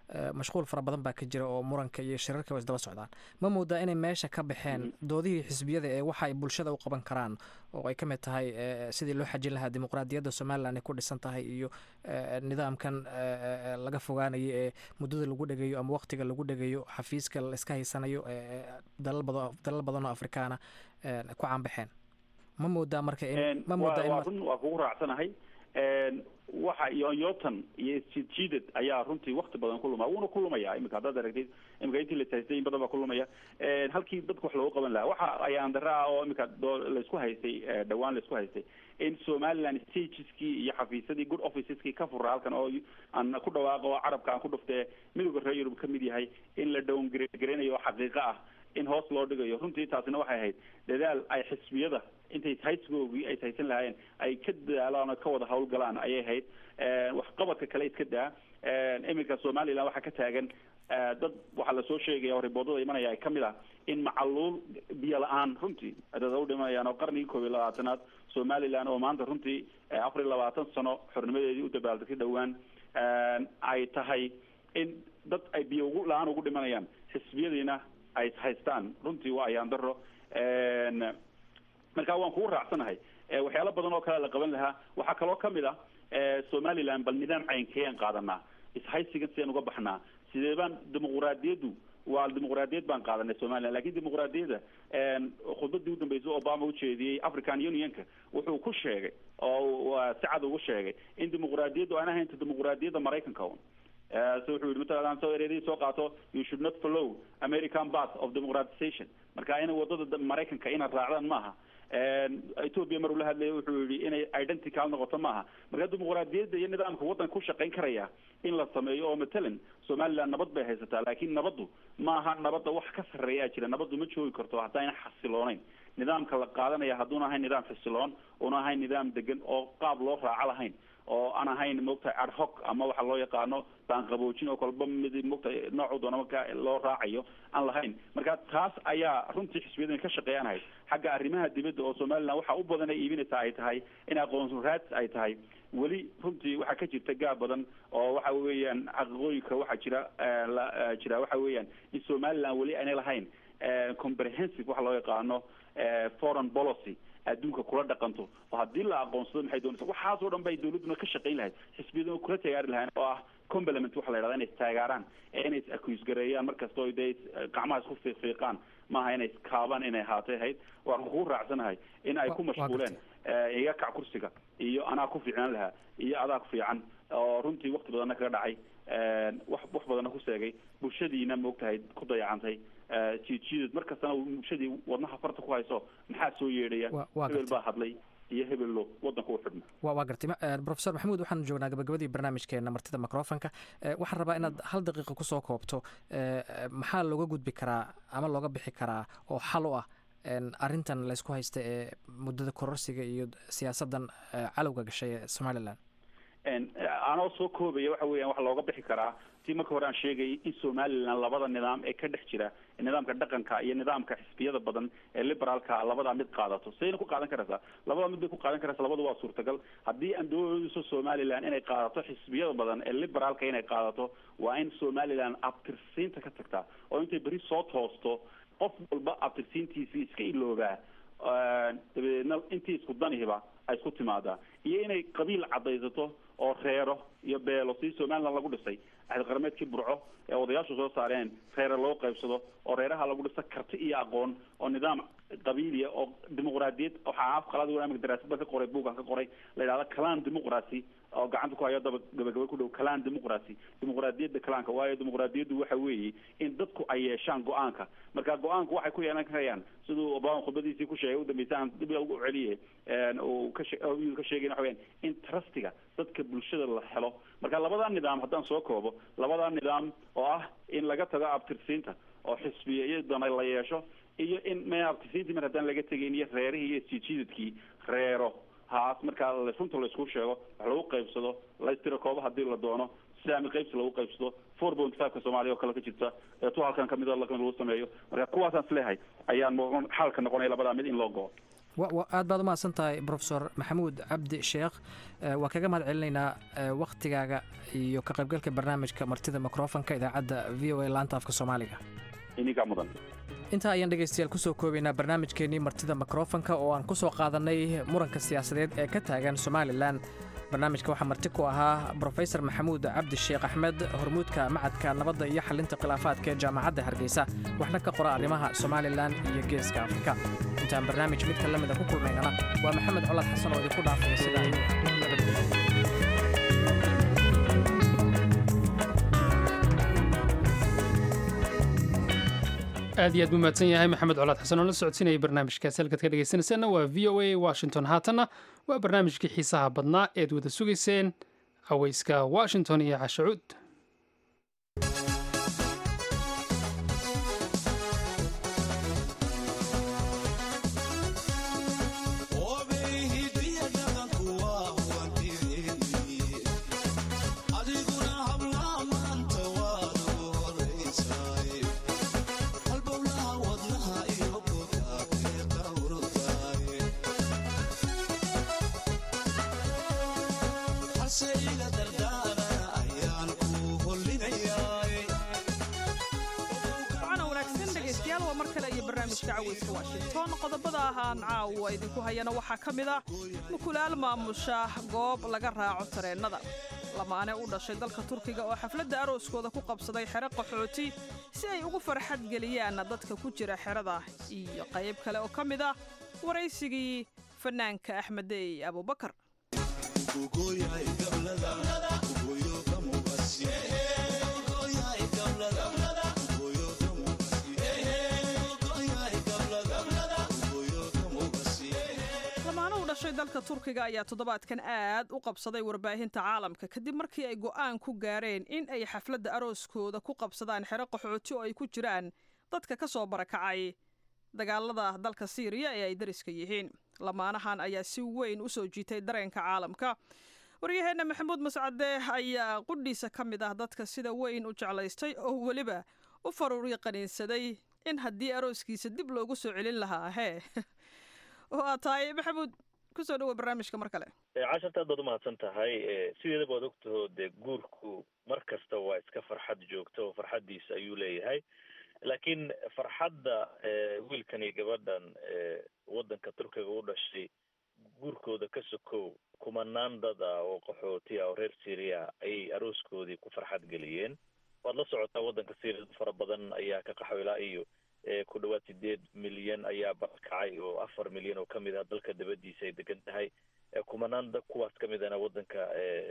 mashquul fara badan baa ka jira oo muranka iyo shirarka waa isdaba socdaan ma moodaa inay meesha ka baxeen doodihii xisbiyada ee waxa ay bulshada u qaban karaan oo ay ka mid tahay sidii loo xajin lahaa dimuqraadiyadda somalilan ay ku dhisan tahay iyo nidaamkan laga fogaanayo ee muddada lagu dhegayo ama waqtiga lagu dhegayo xafiiska la iska haysanayo dalal badan oo afrikaana ku caanbaxeen ma moodaa marka ma moodaa run waa kugu raacsanahay waxa yoonyotan iyo isjiidjiidad ayaa runtii wakti badan ku luma wuuna ku lumaya imika haddaad aragtid imika intii la taystay in badan baa ku lumaya halkii dadka wax loogu qaban lahaa waxa ayaan dara ah oo imika laisku haystay dhawaan laisku haystay in somaliland stageskii iyo xafiisyadii good officeskii ka fura halkan oo aan ku dhawaaqo oo carabka aan ku dhuftee midowga reer yurub kamid yahay in la down gareynayo oo xaqiiqo ah in hoos loo dhigayo runtii taasina waxay ahayd dadaal ay xisbiyada intay haysigoogii ay haysan lahaayeen ay ka dadaalaan oo ka wada hawlgalaan ayay ahayd waxqabadka kale iska daa iminka somaliland waxaa ka taagan dad waxaa lasoo sheegaya oo riboodada imanaya ay kamid ah in macaluul biyo la-aan runtii dad u dhimanayaan oo qarnigii koob iyo labaatanaad somaliland oo maanta runtii afar iyo labaatan sano xornimadeedii u dabaaldegtay dhowaan ay tahay in dad ay biyo ugu la-aan ugu dhimanayaan xisbiyadiina ay haystaan runtii waa ayaan daro marka waan kugu raacsanahay waxyaalo badan oo kale la qaban lahaa waxaa kaloo kamid ah somaliland bal nidaam caynkeen qaadanaa ishaysigan sideen uga baxnaa sidee baan dimuquraadiyaddu waa dimuquraadiyad baan qaadanay somaliland lakin dimuquraadiyadda khudbadii udambeysay obama ujeediyey african unionka wuxuu ku sheegay oo si cad ugu sheegay in dimuquraadiyaddu aan ahaynta dimuquraadiyadda maraykanka un so wuxuu yihi matala soo ereedii soo qaato you should not follow american path of democratization marka inay wadada maraykanka inaad raacdaan maaha ethoopia mar uu la hadlaya wuxuu yihi inay identical noqoto maaha marka dimuquraadiyadda iyo nidaamka waddanka ku shaqayn karaya in la sameeyo oo matalan somaliland nabad bay haysataa laakiin nabaddu maaha nabadda wax ka sarreeyaa jira nabaddu ma joogi karto haddayna xasilooneyn nidaamka la qaadanaya hadduuna ahayn nidaam xisiloon una ahayn nidaam degan oo qaab loo raaco lahayn oo aan ahayn moogtahay ad hoc ama waxa loo yaqaano baanqaboojin oo kolba mid moogtahay noocu doona marka loo raacayo aan lahayn marka taas ayaa runtii xisbiyadan ka shaqeeyaan ahayd xagga arrimaha dibadda oo somaliland waxa u badan ay iibinaysaa ay tahay in aqoon raadis ay tahay weli runtii waxaa ka jirta gaab badan oo waxa weeyaan xaqiiqooyinka waxaa jira jira waxa weeyaan in somaliland weli aanay lahayn comprehensive waxa loo yaqaano foreign policy adduunka kula dhaqanto oo haddii la aqoonsado maxay doonaysa waxaasoo dhan bay dawladduna ka shaqayn lahayd xisbiyaduna kula taageeri lahayn oo ah complement waxa la yidhahda inay istaageeraan ee inay is accuse gareeyaan markasta oo dee gacmaha isku fiiqfiiqaan maaha inay iskaabaan inay ahaatay ahayd waan kugu raacsanahay in ay ku mashquuleen iga kac kursiga iyo anaa ku fiicnaan lahaa iyo adaa ku fiican oo runtii wakti badanna kaga dhacay wax wax badanna ku seegay bulshadiina maogtahay ku dayacantay jiidjiidad mar kastana bulshadii wadnaha farta ku hayso maxaa soo yeedhaya hebel baa hadlay iyo hebello wadanka u xidhma wa waa gartay profesor maxamuud waxaan joognaa gabagabadii barnaamijkeena martida microfonka waxaan rabaa inaad hal daqiiqa kusoo koobto maxaa looga gudbi karaa ama looga bixi karaa oo xal u ah arrintan laysku haysta ee muddada kororsiga iyo siyaasaddan calowga gashay ee somaliland anoo soo koobaya waxa weeyaan waxa looga bixi karaa si marka hore aan sheegayay in somaliland labada nidaam ee ka dhex jira nidaamka dhaqanka iyo nidaamka xisbiyada badan ee liberaalka labadaa mid qaadato sayna ku qaadan karaysaa labada mid bay ku qaadan karaysaa labada waa suurtagal haddii aan doonayso somaliland inay qaadato xisbiyada badan ee liberaalka inay qaadato waa in somaliland abtirsiinta ka tagtaa oo intay beri soo toosto qof walba abtirsiintiisii iska iloobaa dabadeedna intii isku danihiba ay isku timaadaa iyo inay qabiil caddaysato oo reero iyo beelo sidii somaliland lagu dhisay axdi qarameedkii burco ee odayaashu soo saareen reere loo qaybsado oo reeraha lagu dhisa karti iyo aqoon oo nidaam qabiiliya oo dimuqraadiyad waxaa af qalaad imika daraasad baan ka qoray buugan ka qoray la yidhahda calan democracy oo gacanta ku hayo daba gabagaba ku dhow calan democracy dimuqraadiyadda calaanka waayo dimuqraadiyaddu waxa weeye in dadku ay yeeshaan go-aanka marka go-aanku waxay ku yeelan karayaan siduu obama khudbadiisii ku sheegay udambeysa aan dib ugu celiye uu ka ka sheegay waxa weyaan in trustiga dadka bulshada la helo marka labadaa nidaam haddaan soo koobo labadaa nidaam oo ah in laga tago abtirsiinta oo xisbiya iyadana la yeesho iyo in me abtirsiintii mar haddaan laga tegayn iyo reerihii iyo sijiidadkii reero haas markaa runta laysku sheego wax lagu qaybsado laystira kooba hadii la doono sidaami qaybsi lagu qaybsado four point fiveka soomaaliya oo kale ka jirta ee tu halkan kamid lagu sameeyo marka kuwaasaan isleehay ayaan xaalka noqonaya labadaa mid in loo go-o aad baad umahadsan tahay profesor maxamuud cabdi sheekh waa kaga mahad celinaynaa wakhtigaaga iyo ka qaybgalka barnaamijka martida mikrofonka idaacadda v o a laanta afka soomaaliga inigaa mudan intaa ayaan dhegaystayaal kusoo koobaynaa barnaamijkeennii martida mikrofonka oo aan ku soo qaadannay muranka siyaasadeed ee ka taagan somalilan barnaamijka waxaa marti ku ahaa brofesor maxamuud cabdi sheekh axmed hormuudka macadka nabadda iyo xalinta khilaafaadka ee jaamacadda hargeysa waxna ka qora arrimaha somalilan iyo geeska afrika intaan barnaamij midka la mida ku kulmaynana waa maxamed colaad xasan oo idinku dhaafaya sidaa aad iyo aad buu mahadsan yahay maxamed colaad xasan oo la socodsiinaya barnaamijkaasi halkaad ka dhegaysanaysaanna waa v o a washington haatanna waa barnaamijkii xiisaha badnaa eed wada sugayseen aweyska washington iyo cashacuud washington qodobada ahaan caawa idinku hayana waxaa ka mid ah mukulaal maamusha goob laga raaco tareennada lamaane u dhashay dalka turkiga oo xafladda arooskooda ku qabsaday xero qaxooti si ay ugu farxad geliyaan dadka ku jira xerada iyo qayb kale oo ka mid ah waraysigii fanaanka axmedey abubakar dalka turkiga ayaa toddobaadkan aad u qabsaday warbaahinta caalamka kadib markii ay go'aan ku gaareen in ay xafladda arooskooda ku qabsadaan xero qaxooti oo ay ku jiraan dadka ka soo barakacay dagaalada dalka siiriya ee ay dariska yihiin lamaanahan ayaa si weyn u soo jiitay dareenka caalamka waryaheenna maxamuud mascade ayaa qudhiisa ka mid ah dadka sida weyn u jeclaystay oo weliba u faruuri qaniinsaday in haddii arooskiisa dib loogu soo celin lahaa hee oo aad tahay maxamuud kusoo dhawa barnaamijka mar kale casharta aad baad umahadsan tahay sideedaba waad ogtaho dee guurku mar kasta waa iska farxad joogta oo farxaddiisa ayuu leeyahay laakiin farxadda wiilkan iyo gabadhan waddanka turkiga u dhashay guurkooda ka sokow kumanaan dad ah oo qaxooti ah oo reer syria ayay arooskoodii ku farxad geliyeen waad la socotaa waddanka syria dad fara badan ayaa ka qaxwilaa iyo ku dhawaad sideed milyan ayaa barakacay oo afar milyan oo kamid ah dalka dabadiisa ay degan tahay kumanaan da kuwaas kamid ahna waddanka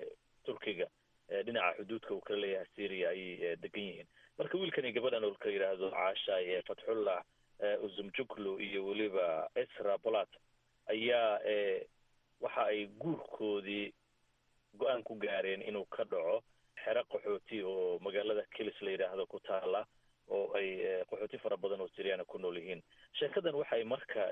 turkiga dhinaca xuduudka uu kala leeyahay syria ayay degan yihiin marka wiilkan iyo gabadhan oo la yidhaahdo caasha fatxullah uzumjuklu iyo weliba esra bolat ayaa waxa ay guurkoodii go-aan ku gaareen inuu ka dhaco xero qaxooti oo magaalada kilis la yidhaahdo ku taala oo ay qaxooti fara badan oo siriyana ku nool yihiin sheekadan waxay marka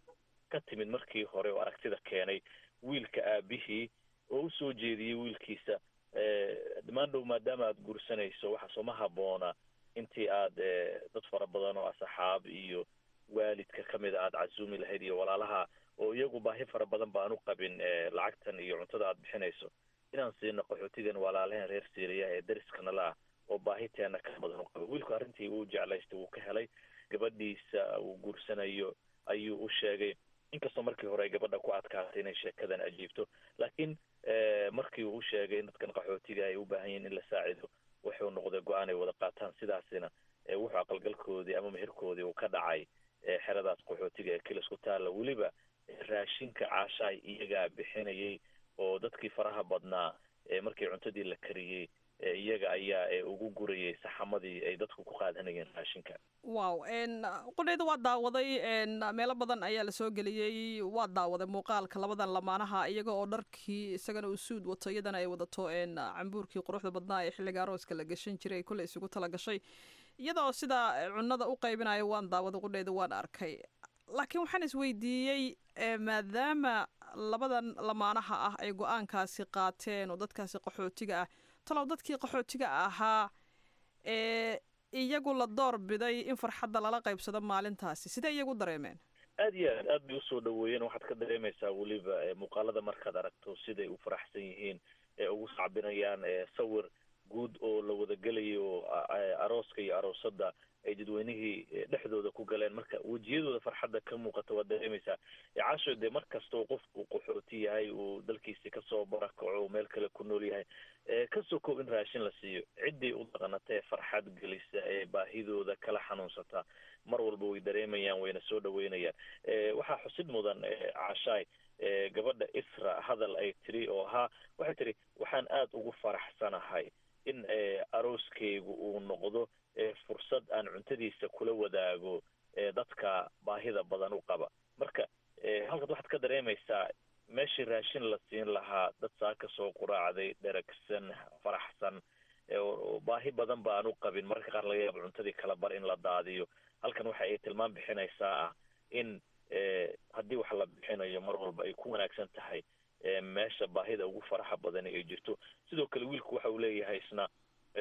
ka timid markii hore oo aragtida keenay wiilka aabihii oo usoo jeediyey wiilkiisa dhammaandhow maadaama aad guursanayso waxa sooma habboona intii aad dad fara badan oo asxaab iyo waalidka kamid a aada casuumi lahayd iyo walaalaha oo iyagu baahi fara badan baan u qabin lacagtan iyo cuntada aad bixinayso inaan siino qaxootigan walaalahan reer syriya ee dariskana la ah oo baahiteena ka badan u qaba wiilku arrintii uu jeclaystay wuu ka helay gabadhiisa uu guursanayo ayuu u sheegay inkastoo markii hore ay gabadha ku adkaatay inay sheekadan ajiibto laakiin markii uu u sheegay in dadkan qaxootiga ay u baahan yihin in la saacido wuxuu noqday go-aan ay wada qaataan sidaasina wuxuu aqalgalkoodii ama meherkoodii uu ka dhacay xeradaas qaxootiga ee kilis ku taalla weliba raashinka caashaay iyagaa bixinayay oo dadkii faraha badnaa markii cuntadii la kariyey iyaga ayaa ugu gurayay saxamadii ay dadku ku qaadanayeen raashinka wow qudhayda waa daawaday meelo badan ayaa lasoo geliyey waa daawaday muuqaalka labadan lamaanaha iyaga oo dharkii isagana uu suud wato iyadana ay wadato cambuurkii quruxda badnaa ee xilliga arooska la gashan jiray kolley isugu tala gashay iyadoo sidaa cunada u qaybinayo waan daawaday qudhayda waan arkay laakiin waxaan isweydiiyey maadaama labadan lamaanaha ah ay go-aankaasi qaateen oo dadkaasi qaxootiga ah talow dadkii qaxootiga ahaa ee iyagu la door biday in farxadda lala qaybsado maalintaasi sidee iyagu dareemeen aad iyo aad aad bay usoo dhaweeyeen waxaad ka dareemaysaa weliba muuqaalada markaad aragto siday u faraxsan yihiin ee ugu sacbinayaan sawir guud oo la wada gelayo arooska iyo aroosada ay dadweynihii dhexdooda ku galeen marka wejiyadooda farxadda ka muuqata waad dareemaysaa casho dee mar kastoo qofku qaxooti yahay uu dalkiisi kasoo barakaco meel kale ku nool yahay kasoo koob in raashin la siiyo ciddii u dhaqanatee farxad gelisa ee baahidooda kala xanuunsata mar walba way dareemayaan wayna soo dhaweynayaan waxaa xusid mudan cashaay gabadha isra hadal ay tiri oo ahaa waxay tiri waxaan aada ugu faraxsanahay in arooskaygu uu noqdo fursad aan cuntadiisa kula wadaago dadka baahida badan u qaba marka halkaad waxaad ka dareemaysaa meeshii raashin la siin lahaa dad saa ka soo quraacday dheragsan faraxsan baahi badan ba aan u qabin mararka qaar laga yaabo cuntadii kala bar in la daadiyo halkan waxa ay tilmaan bixinaysaa ah in haddii wax la bixinayo mar walba ay ku wanaagsan tahay meesha baahida ugu faraxa badan ay jirto sidoo kale wiilku waxa uu leeyahay isna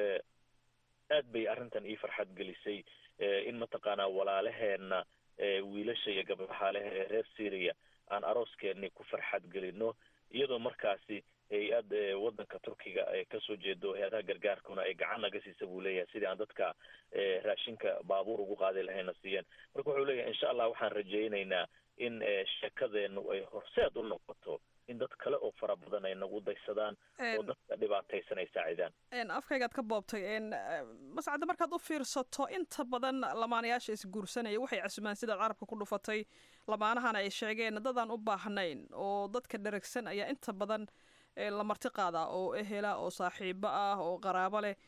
aad bay arrintan ii farxad gelisay in mataqaanaa walaalaheena wiilasha iyo gabdhaha leh ee reer syria aan arooskeeni ku farxad gelino iyadoo markaasi hay-ad wadanka turkiga kasoo jeedo hay-adaha gargaarkuna ay gacan naga siisa buu leeyahay sidii aan dadka raashinka baabuur ugu qaadi lahayna siiyeen marka wuxuu leeyahay insha allah waxaan rajaynaynaa in sheekadeenu ay horseed u noqoto in dad kale oo fara badan ay nagu daysadaan oo dadka dhibaataysan ay saacidaan afkaygaad ka boobtay mascadda markaad u fiirsato inta badan lamaanayaasha isguursanaya waxay casumaan sidaad carabka ku dhufatay lamaanahana ay sheegeen dadaan u baahnayn oo dadka dheragsan ayaa inta badan la marti qaadaa oo ehela oo saaxiibo ah oo qaraabo leh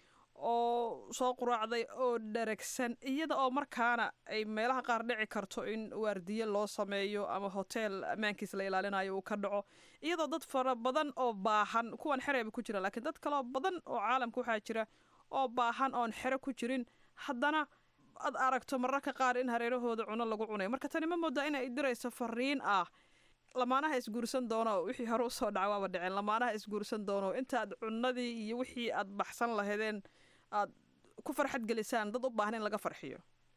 oo soo quraacday oo dheragsan iyada oo markaana ay meelaha qaar dhici karto in waardiye loo sameeyo ama hoteel ammaankiis la ilaalinayo uu ka dhaco iyadoo dad fara badan oo baahan kuwan xereba ku jira laakiin dad kaleo badan oo caalamka waxaa jira oo baahan oon xero ku jirin haddana aad aragto mararka qaar in hareerahooda cuno lagu cunayo marka tani ma moodaa in ay dirayso fariin ah lamaanaha isguursan doono wixii hore usoo dhaca waaba dhiceen lamaanaha isguursan doono intaad cunadii iyo wixii aad baxsan lahaydeen aad ku farxad gelisaan dad u baahan in laga farxiyo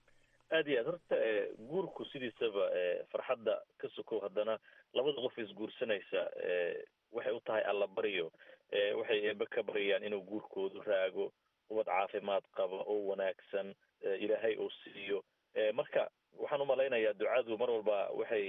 aad iyo aad horta guurku sidiisaba farxadda ka sokow haddana labada qof isguursanaysa waxay u tahay allabaryo waxay eebe ka baryayaan inuu guurkoodu raago ubad caafimaad qaba oo wanaagsan ilaahay uu siiyo marka waxaan umalaynayaa ducadu mar walba waxay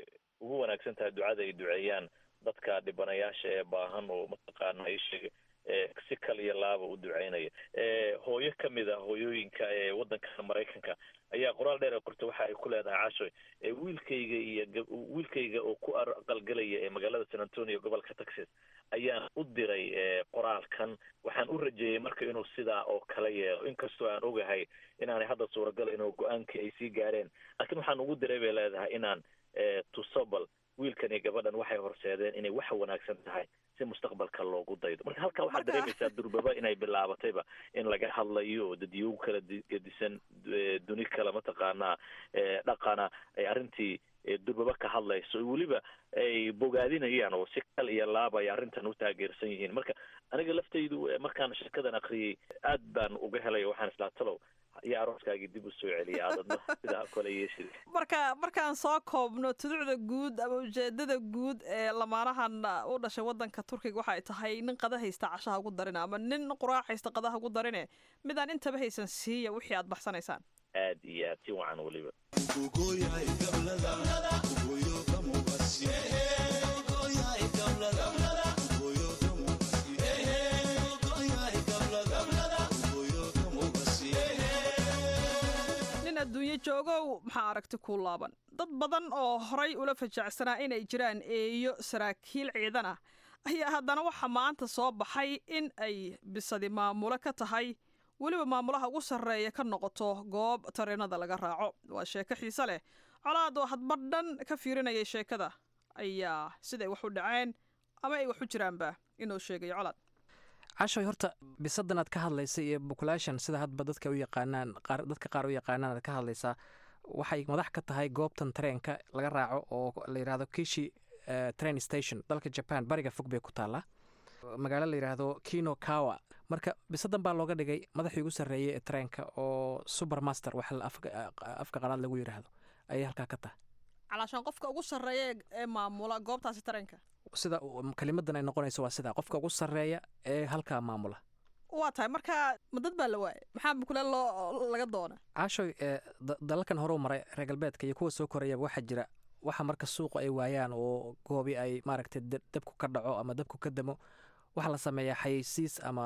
ugu wanaagsan tahay ducada ay duceeyaan dadka dhibanayaasha ee baahan oo mataqaana isheeg si kal iyo laaba u duceynaya hooyo kamid a hooyooyinka ee wadanka maraykanka ayaa qoraal dheer qorta waxa ay ku leedahay cashoy wiilkayga iyo wiilkayga oo ku aqalgelaya ee magaalada san antonio gobolka texas ayaan u diray qoraalkan waxaan u rajeeyey marka inuu sidaa oo kala yeelo inkastoo aan ogahay inaanay hadda suuragal inuu go-aankii ay sii gaareen laakiin waxaan ugu diray bay leedahay inaan tusobal wiilkan iyo gabadhan waxay horseedeen inay wax wanaagsan tahay si mustaqbalka loogu daydo marka halkaa waxaad dareemaysaa durbaba inay bilaabatayba in laga hadlayo dadyogu kala gedisan duni kala mataqaanaa dhaqana ay arrintii durbaba ka hadlayso weliba ay bogaadinayaan oo si kal iyo laaba ay arrintan u taageersan yihiin marka aniga laftaydu markaan sheekadan akriyay aad baan uga helay waxaan islaa talow iyo arooskaagii dib u soo celiya aadadna sidaa kale yeeshid marka markaan soo koobno tuducda guud ama ujeedada guud ee lamaanahan u dhashay wadanka turkiga waxay tahay nin qada haysta cashaha ugu darine ama nin quraac haysta qadaha ugu darine midaan intaba haysan siiya wixii aad baxsanaysaan aad iyo aad si wacan weliba adduunyo joogow maxaa aragti kuu laaban dad badan oo horay ula fajacsanaa inay jiraan eeyo saraakiil ciidan ah ayaa haddana waxaa maanta soo baxay in ay bisadi maamulo ka tahay weliba maamulaha ugu sarreeya ka noqoto goob tareenada laga raaco waa sheeko xiise leh colaad oo hadba dhan ka fiirinayay sheekada ayaa siday wax u dhaceen ama ay wax u jiraanba inuu sheegayo colaad cashoy horta bisadan aad ka hadlaysa iyo population sida hadba dadka u yaqaanaan dadka qaar u yaqaanaan aad ka hadlaysaa waxay madax ka tahay goobtan tareenka laga raaco oo la yidhahdo kishi train station dalka jaban bariga fog bay ku taallaa magaalo la yidhaahdo kino kawa marka bisadan baa looga dhigay madaxii ugu sarreeyay ee tareenka oo supermaster wax afka qalaad lagu yidhaahdo ayay halkaa ka tahay calaashaan qofka ugu sarreeya ee maamula goobtaasi tareenka sida kelimadan ay noqonayso waa sidaa qofka ugu sarreeya ee halkaa maamula waa tahay marka ma dad baa la waayay maxaa mukule loo laga doona caashoy dalalkan horeu maray reer galbeedka iyo kuwa soo korayaba waxaa jira waxa marka suuqu ay waayaan oo goobi ay maaragtay dabku ka dhaco ama dabku ka damo waxaa la sameeyaa xayeysiis ama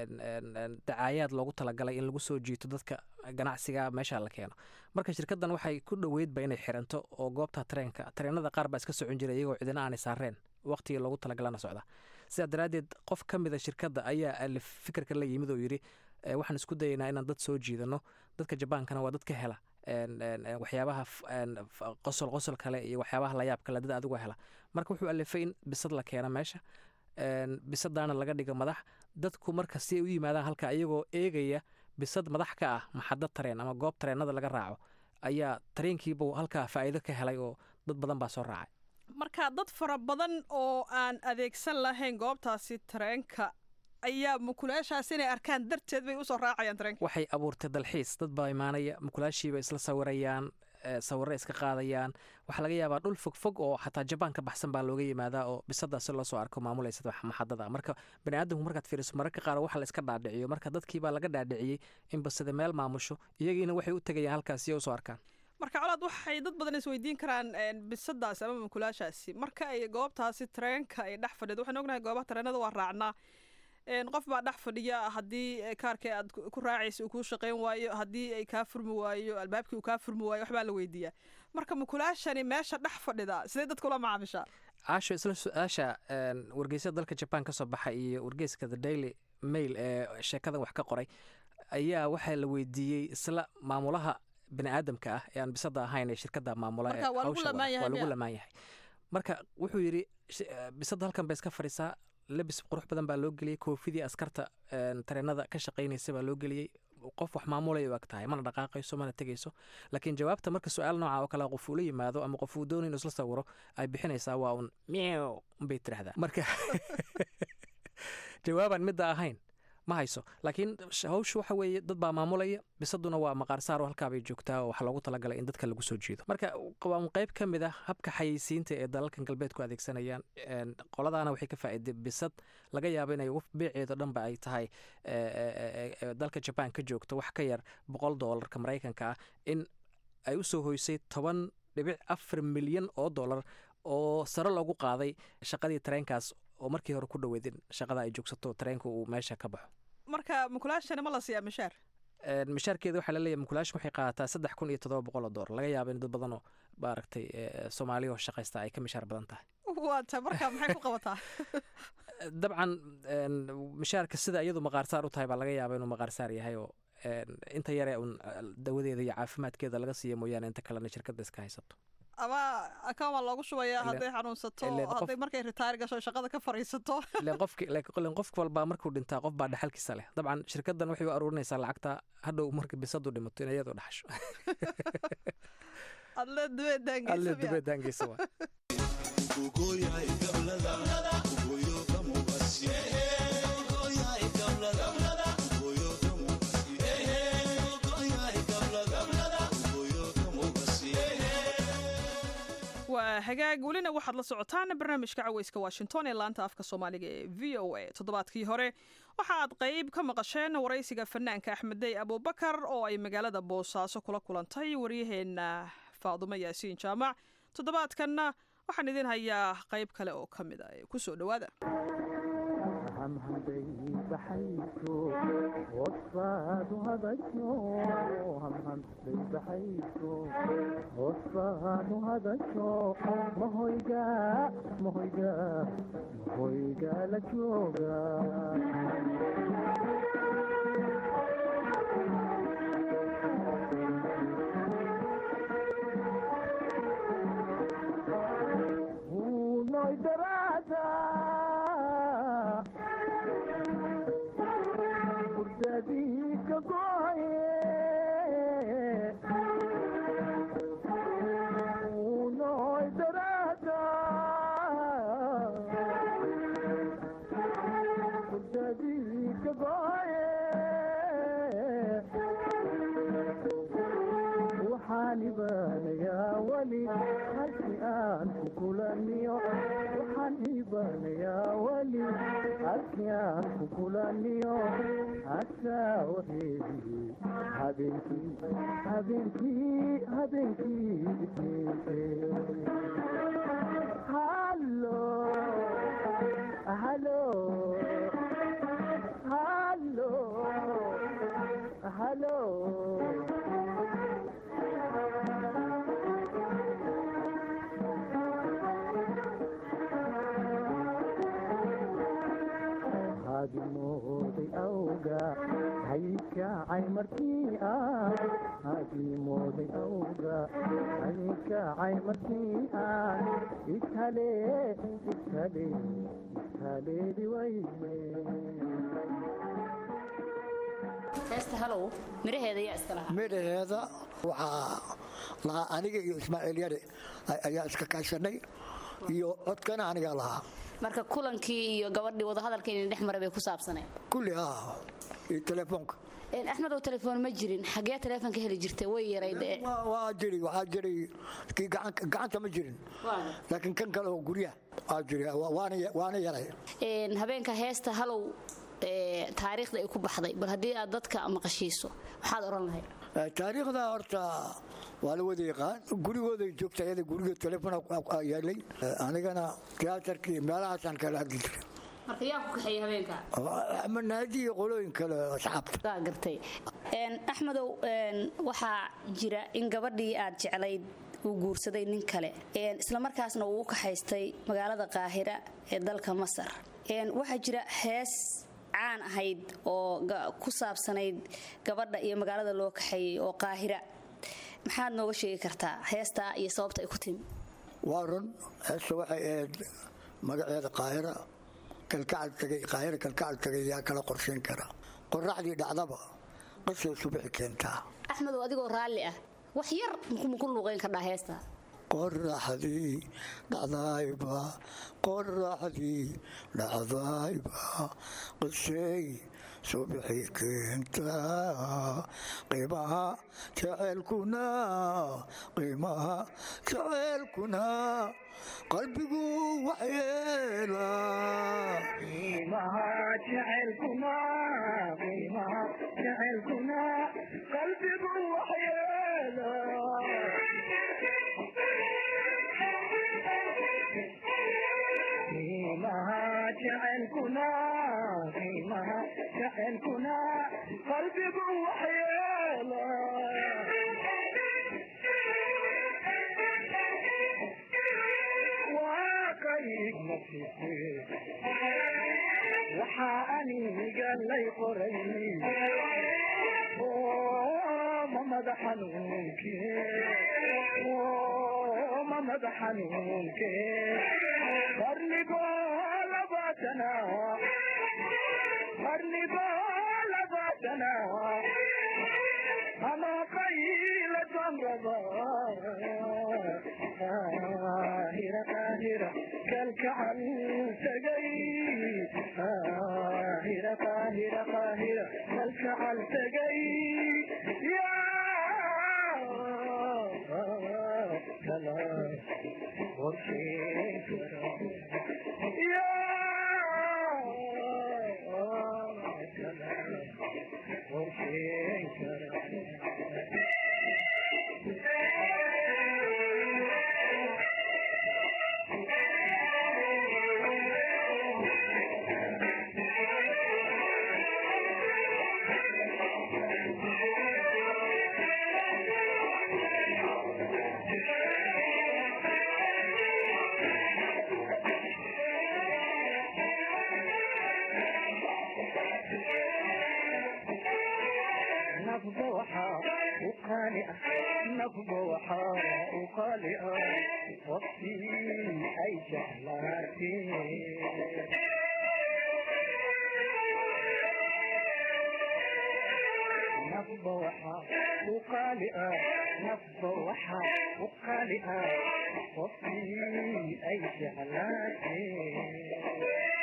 dacaayaad loogu talagalay in lagu soo jiito dadka ganacsiga meesha la keeno marka shirkaddan waxay ku dhoweydba inay xiranto oo goobta tareenka tareenada qaar baa iska socon jira iyagoo cidina aanay saareen waqtigii loogu talagalana socda sidaa daraaddeed qof ka mida shirkadda ayaa alif fikirka la yimid oo yidhi waxaan isku dayaynaa inaan dad soo jiidano dadka jabaankana waa dad ka hela waxyaabaha qosol qosol kale iyo waxyaabaha layaab kale dad adigu hela marka wuxuu alifay in bisad la keeno meesha bisadaana laga dhigo madax dadku marka si ay u yimaadaan halka iyagoo eegaya bisad madax ka ah maxadad tareen ama goob tareenada laga raaco ayaa tareenkiibu halkaa faa'iido ka helay oo dad badan baa soo raacay marka dad fara badan oo aan adeegsan lahayn goobtaasi tareenka ayaa mukulaashaas inay arkaan darteed bay usoo raacayaan tareenka waxay abuurtay dalxiis dad baa imaanaya mukulaashiiba isla sawirayaan sawirro iska qaadayaan waxaa laga yaabaa dhul fog fog oo xataa jabaan ka baxsan baa looga yimaadaa oo bisadaasi loo soo arko maamulaysa maxadada marka bani aadamku markaad fiiriso mararka qaar waxa la iska dhaadhiciyo marka dadkiibaa laga dhaadhiciyey in basada meel maamusho iyagiina waxay u tegayaan halkaas si ay usoo arkaan marka colaad waxay dad badan isweydiin karaan bisadaasi ama mukulaashaasi marka ay goobtaasi tareenka ay dhex fadhido waxaan ognahay goobaha tareenada waa raacnaa qof baa dhex fadhiya haddii kaarka aad ku raacaysa uu kuu shaqayn waayo haddii ay kaa furmi waayo albaabkii uu kaa furmi waayo waxbaa la weydiiyaa marka mukulaashani meesha dhex fadhida sidee dadka ula macaamishaa caasho isla su-aasha wargeysyada dalka jaban ka soo baxa iyo wargeyska the daily mail ee sheekadan wax ka qoray ayaa waxaa la weydiiyey isla maamulaha bani aadamka ah ee aan bisada ahayn ee shirkada maamula waa lagu lamaan yahay marka wuxuu yidhi bisada halkan bay iska fadhiisaa labis qurux badan baa loo geliyey koofidii askarta tareenada ka shaqaynaysa baa loo geliyey qof wax maamulay u eg tahay mana dhaqaaqayso mana tegayso laakiin jawaabta marka su-aal nooca oo kale qof uu la yimaado ama qof uu doonay inuu isla sawiro ay bixinaysaa waa un meow unbay tirahdaa marka jawaabaan midda ahayn ma hayso laakiin hawshu waxa weeye dad baa maamulaya bisaduna waa maqaarsaar oo halkaabay joogtaa oo waxaa loogu talagalay in dadka lagu soo jiido marka waa un qayb ka mid ah habka xayeysiinta ee dalalkan galbeedku adeegsanayaan qoladaana waxay ka faa'iiday bisad laga yaabo inay beeceedo dhanba ay tahay dalka jabaan ka joogto wax ka yar boqol doolarka maraykanka ah in ay u soo hoysay toban dhibic afar milyan oo dollar oo sare loogu qaaday shaqadii tareenkaas oo markii hore ku dhoweedin shaqada ay joogsato tareenka uu meesha ka baxo marka mukulaashani ma la siiyaa mishaar mishaarkeeda waxaa laleeyahay mukulaashan waxay qaadataa saddex kun iyo toddoba boqol oo doolar laga yaabo in dad badan oo maaragtay soomaaliya oo shaqaysta ay ka mishaar badan tahay waata marka maxay ku qabataa dabcan mishaarka sida iyadu maqaarsaar u tahay baa laga yaaba inuu maqaarsaar yahay oo inta yare un dawadeeda iyo caafimaadkeeda laga siiya mooyaane inta kalena shirkadda iska haysato ama akaan waa loogu shubayaa hadday xanuunsato hadday markay ritaar gasho shaqada ka fariisato len qof walbaa markuu dhintaa qof baa dhaxalkiisa leh dabcan shirkaddan waxay u aruurinaysaa lacagta hadhow marka bisadu dhimato in iyadoo dhaxasho adle dubeedaangeysa waa waa hagaag welina waxaad la socotaan barnaamijka caweyska washington ee laanta afka soomaaliga ee v o a toddobaadkii hore waxa aad qayb ka maqasheen waraysiga fanaanka axmeddey abuubakar oo ay magaalada boosaaso kula kulantay waryaheena faadumo yaasiin jaamac toddobaadkanna waxaan idin hayaa qayb kale oo ka mid a kusoo dhowaada mahoyga la jooga ayaan ku kulaniyo asaawaheedii habeenkii habeenkii habeenkii halo halo halo halo hadimooday awga haykacay markii aan hadimooday awga haykacay markii aan iskale iskale iskaleedi wayne heesta halow midhaheeda ayaa iska lahaa midhaheeda waxaa lahaa aniga iyo ismaaciil yare ayaa iska kaashanay iyo codkana anigaa lahaa marka kulankii iyo gabadhii wadahadalka inay dhex maray bay ku saabsaneen kulli ah iyo telefoonka axmedow telefoon ma jirin xagee telefoonka heli jirtay way yarayd waa jiri waxaa jiri kii gacanta ma jirin laakiin kan kale oo guryaha waa jiri waana yaray habeenka heesta halow taariikhda ay ku baxday bal haddii aad dadka maqashiiso maxaad odhan lahayd taariikhda horta waa la wada yaqaan gurigooday joogta ayada guriga telefoon yaalay anigana tiyaatarkii meelahaasaan kala hadli jiray marka yaa ku kaxeeyey habeenka ama naadi iyo qolooyin kale asxaabta gartay axmedow waxaa jira in gabadhii aad jeclayd uu guursaday nin kale islamarkaasna uu u kaxaystay magaalada qaahira ee dalka masar waxaa jira hees caan ahayd oo ku saabsanayd gabadha iyo magaalada loo kaxeeyey oo qaahira maxaad nooga sheegi kartaa heestaa iyo sababta ay ku timi waa run heesta waxay ahayd magaceeda qaahira kalkacal tagay qaahira kalkacal tagay yaa kala qorshayn kara qoraxdii dhacdaba qasay subaxi keentaa axmedow adigoo raalli ah wax yar maku luuqayn kardhaa heesta qoraxdii dhacdayba qoraxdii dhacdayba qisay subaxi keentaa qiimaha jaceylkuna qiimaha jaceylkuna qalbigu waxyeela qiimaha jaceylkuna qiimaha jaceylkuna qalbigu waxyeela qiimaha jaceylkuna qiimaha jaceylkuna qalbigu waxyeela waa qayb nafise waxaa aniga lay qoray ma mada xanuunke ma mada xanuunke qarnigoo labaatana qarnigoo labaatana ama qayla samraba qaahira qaahira kalkacal tagay qaahira qaahira qaahira kalkacal tagay yaa kala qorsheyn kara yaa kala qorsheyn kara nafba waxaa u qaali ah nafba waxaa u qaali ah waqtii ay jeclaatee nafba waxaa u qaali ah nafba waxaa u qaali ah waqtii ay jeclaatee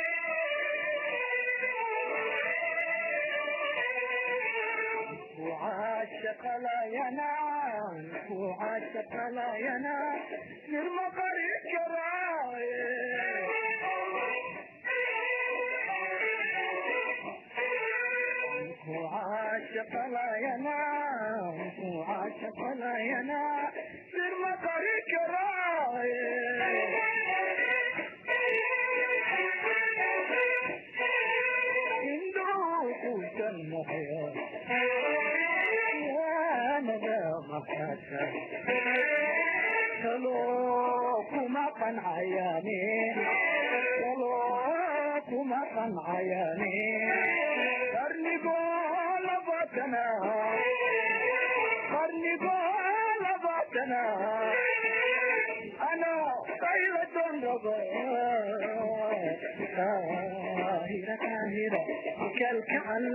وعاشق لا ينام وعاشق لا ينام سر مقر عاشق لا ينام عاشق لا ينام سر مطرك صندوق المحيا يا ندى محاسا سلوكما قن عياني سلوكما قن عياني قرني قول بطنا قرني قول بطنا أنا طيلة رضا كاهرة كاهرة كالكعل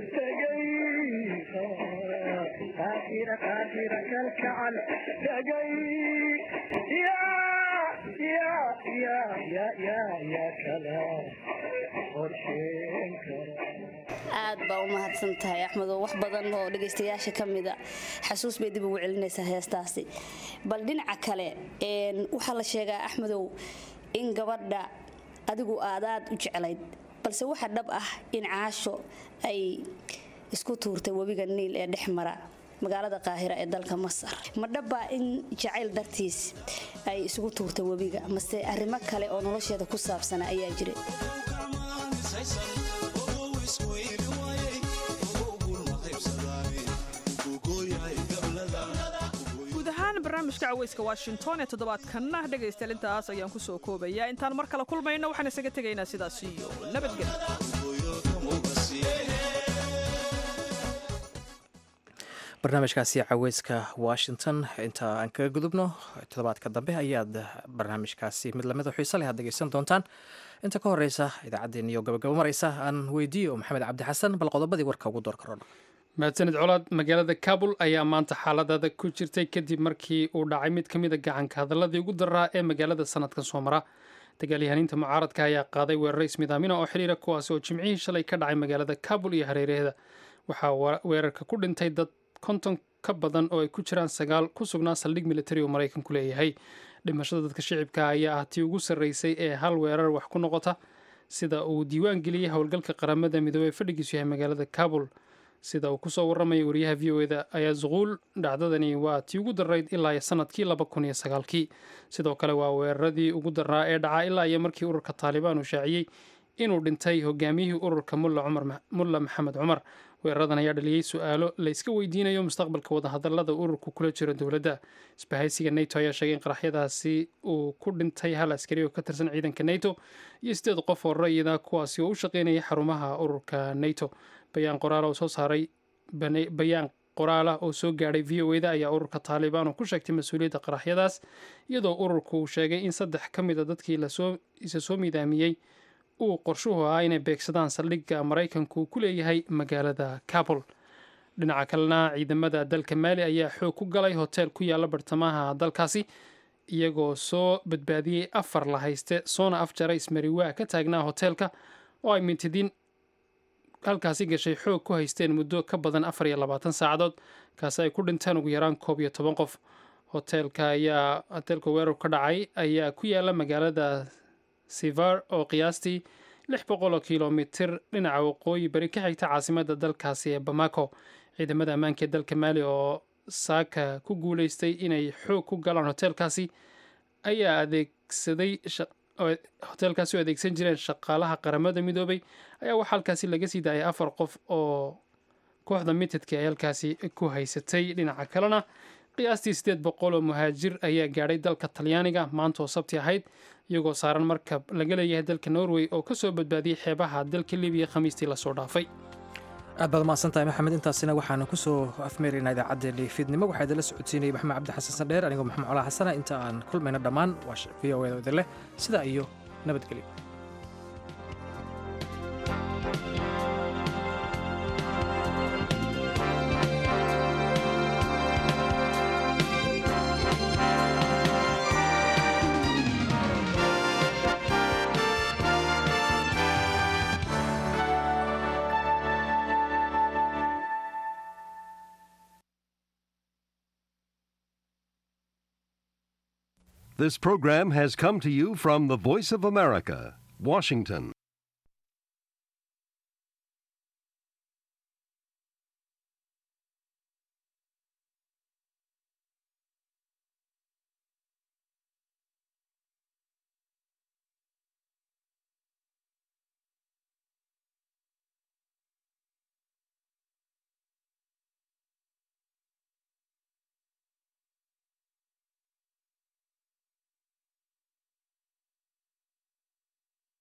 تجيها كاهرة كاهرة كالكعل تجي يا يا يا يا يا يا كلام قرشين كلام aad baa u mahadsan tahay axmedo wax badan oo dhegaystayaasha ka mida xasuus bay dib ugu celinaysaa heestaasi bal dhinaca kale waxaa la sheegaa axmedow in gabadha adigu aadaad u jeclayd balse waxa dhab ah in caasho ay isku tuurtay webiga niil ee dhex mara magaalada qaahira ee dalka masar ma dhabbaa in jacayl dartiis ay isugu tuurtay webiga mase arrimo kale oo nolosheeda ku saabsana ayaa jiray guud ahaan barnaamijka caweyska washington ee toddobaadkanna dhegaystayaal intaas ayaan ku soo koobayaa intaan mar kale kulmayno waxaan isaga tegaynaa sidaas iyo nabadgelyo barnaamijkaasi caweyska washington inta aan kaga gudubno toddobaadka dambe ayaad barnaamijkaasi mid lamida xiise leh aad dhegeysan doontaan inta ka horeysa idaacaddeen iyo gabagabo mareysa aan weydiiyo maxamed cabdi xasan bal qodobadii warka ugu door karoon mahadsanid colaad magaalada kabul ayaa maanta xaaladada ku jirtay kadib markii uu dhacay mid ka mid a gacanka hadaladii ugu daraa ee magaalada sanadkan soo mara dagaalyahaniinta mucaaradka ayaa qaaday weeraro ismidaamina oo xiriira kuwaasi oo jimcihii shalay ka dhacay magaalada kabul iyo hareeraheeda waxaa weerarka ku dhintay dad konton ka badan oo ay ku jiraan sagaal ku sugnaa saldhig militari oo maraykanku leeyahay dhimashada dadka shicibka ayaa ah tii ugu sarreysay ee hal weerar wax ku noqota sida uu diiwaan geliyey howlgalka qaramada midoobey fadhigiisu yahay magaalada kabul sida uu kusoo warramaya wariyaha v o eda ayaa zuquul dhacdadani waa tii ugu darayd ilaa iyo sanadkii laba kun iyo sagaalkii sidoo kale waa weeraradii ugu daraa ee dhacaa ilaa iyo markii ururka taalibaan uu shaaciyey inuu dhintay hogaamiyihii ururka mulla maxamed cumar weeraradan ayaa dhaliyey su-aalo layska weydiinayo mustaqbalka wadahadalada ururku kula jiro dowladda isbahaysiga nato ayaa sheegay in qaraxyadaasi uu ku dhintay hal askari oo ka tirsan ciidanka nato iyo sideed qof oo rayida kuwaasi oo u shaqeynaya xarumaha ururka nato bayaan qoraal oo soo saaray bayaan qoraalah oo soo gaadhay v o eda ayaa ururka taalibaan oo ku sheegtay mas-uuliyadda qaraxyadaas iyadoo ururku uu sheegay in saddex ka mid a dadkii lasoo isa soo midaamiyey uu qorshuhu ahaa inay beegsadaan saldhigga maraykanku ku leeyahay magaalada kabul dhinaca kalena ciidamada dalka maali ayaa xoog ku galay hotel ku yaala bartamaha dalkaasi iyagoo soo badbaadiyey afar la hayste soona afjara ismariwaa ka taagnaa hoteelka oo ay mintidiin halkaasi gashay xoog ku haysteen muddo ka badan afar iyo labaatan saacadood kaasi ay ku dhinteen ugu yaraan koob iyo toban qof hoteelka ayaa hoteelka weerar ka dhacay ayaa ku yaala magaalada sivar oo qiyaastii lix boqol oo kilomitir dhinaca waqooyi bari ka xigta caasimadda dalkaasi ee bamako ciidamada ammaanka ee dalka maali oo saaka ku guuleystay inay xoog ku galaan hoteelkaasi ayaa adeegsaday hoteelkaasi oo adeegsan jireen shaqaalaha qaramada midoobay ayaa waxaa halkaasi laga sii daayay afar qof oo kooxda mitadka ay halkaasi ku haysatay dhinaca kalena qiyaastii sideed boqol oo muhaajir ayaa gaadhay dalka talyaaniga maanta oo sabti ahayd iyagoo saaran markab laga leeyahay dalka norway oo ka soo badbaadiyey xeebaha dalka libiya khamiistii lasoo dhaafay aad baad umahadsan tahay maxamed intaasina waxaanu kusoo afmeeraynaa idaacaddeenii fiidnimo waxaa idinla socodsiinayay maxamed cabdi xasan sandheer anigoo maxamed colaa xasana inta aan kulmayno dhammaan waa v o eda idin leh sidaa iyo nabadgelyo This program has come to you from the Voice of America, Washington.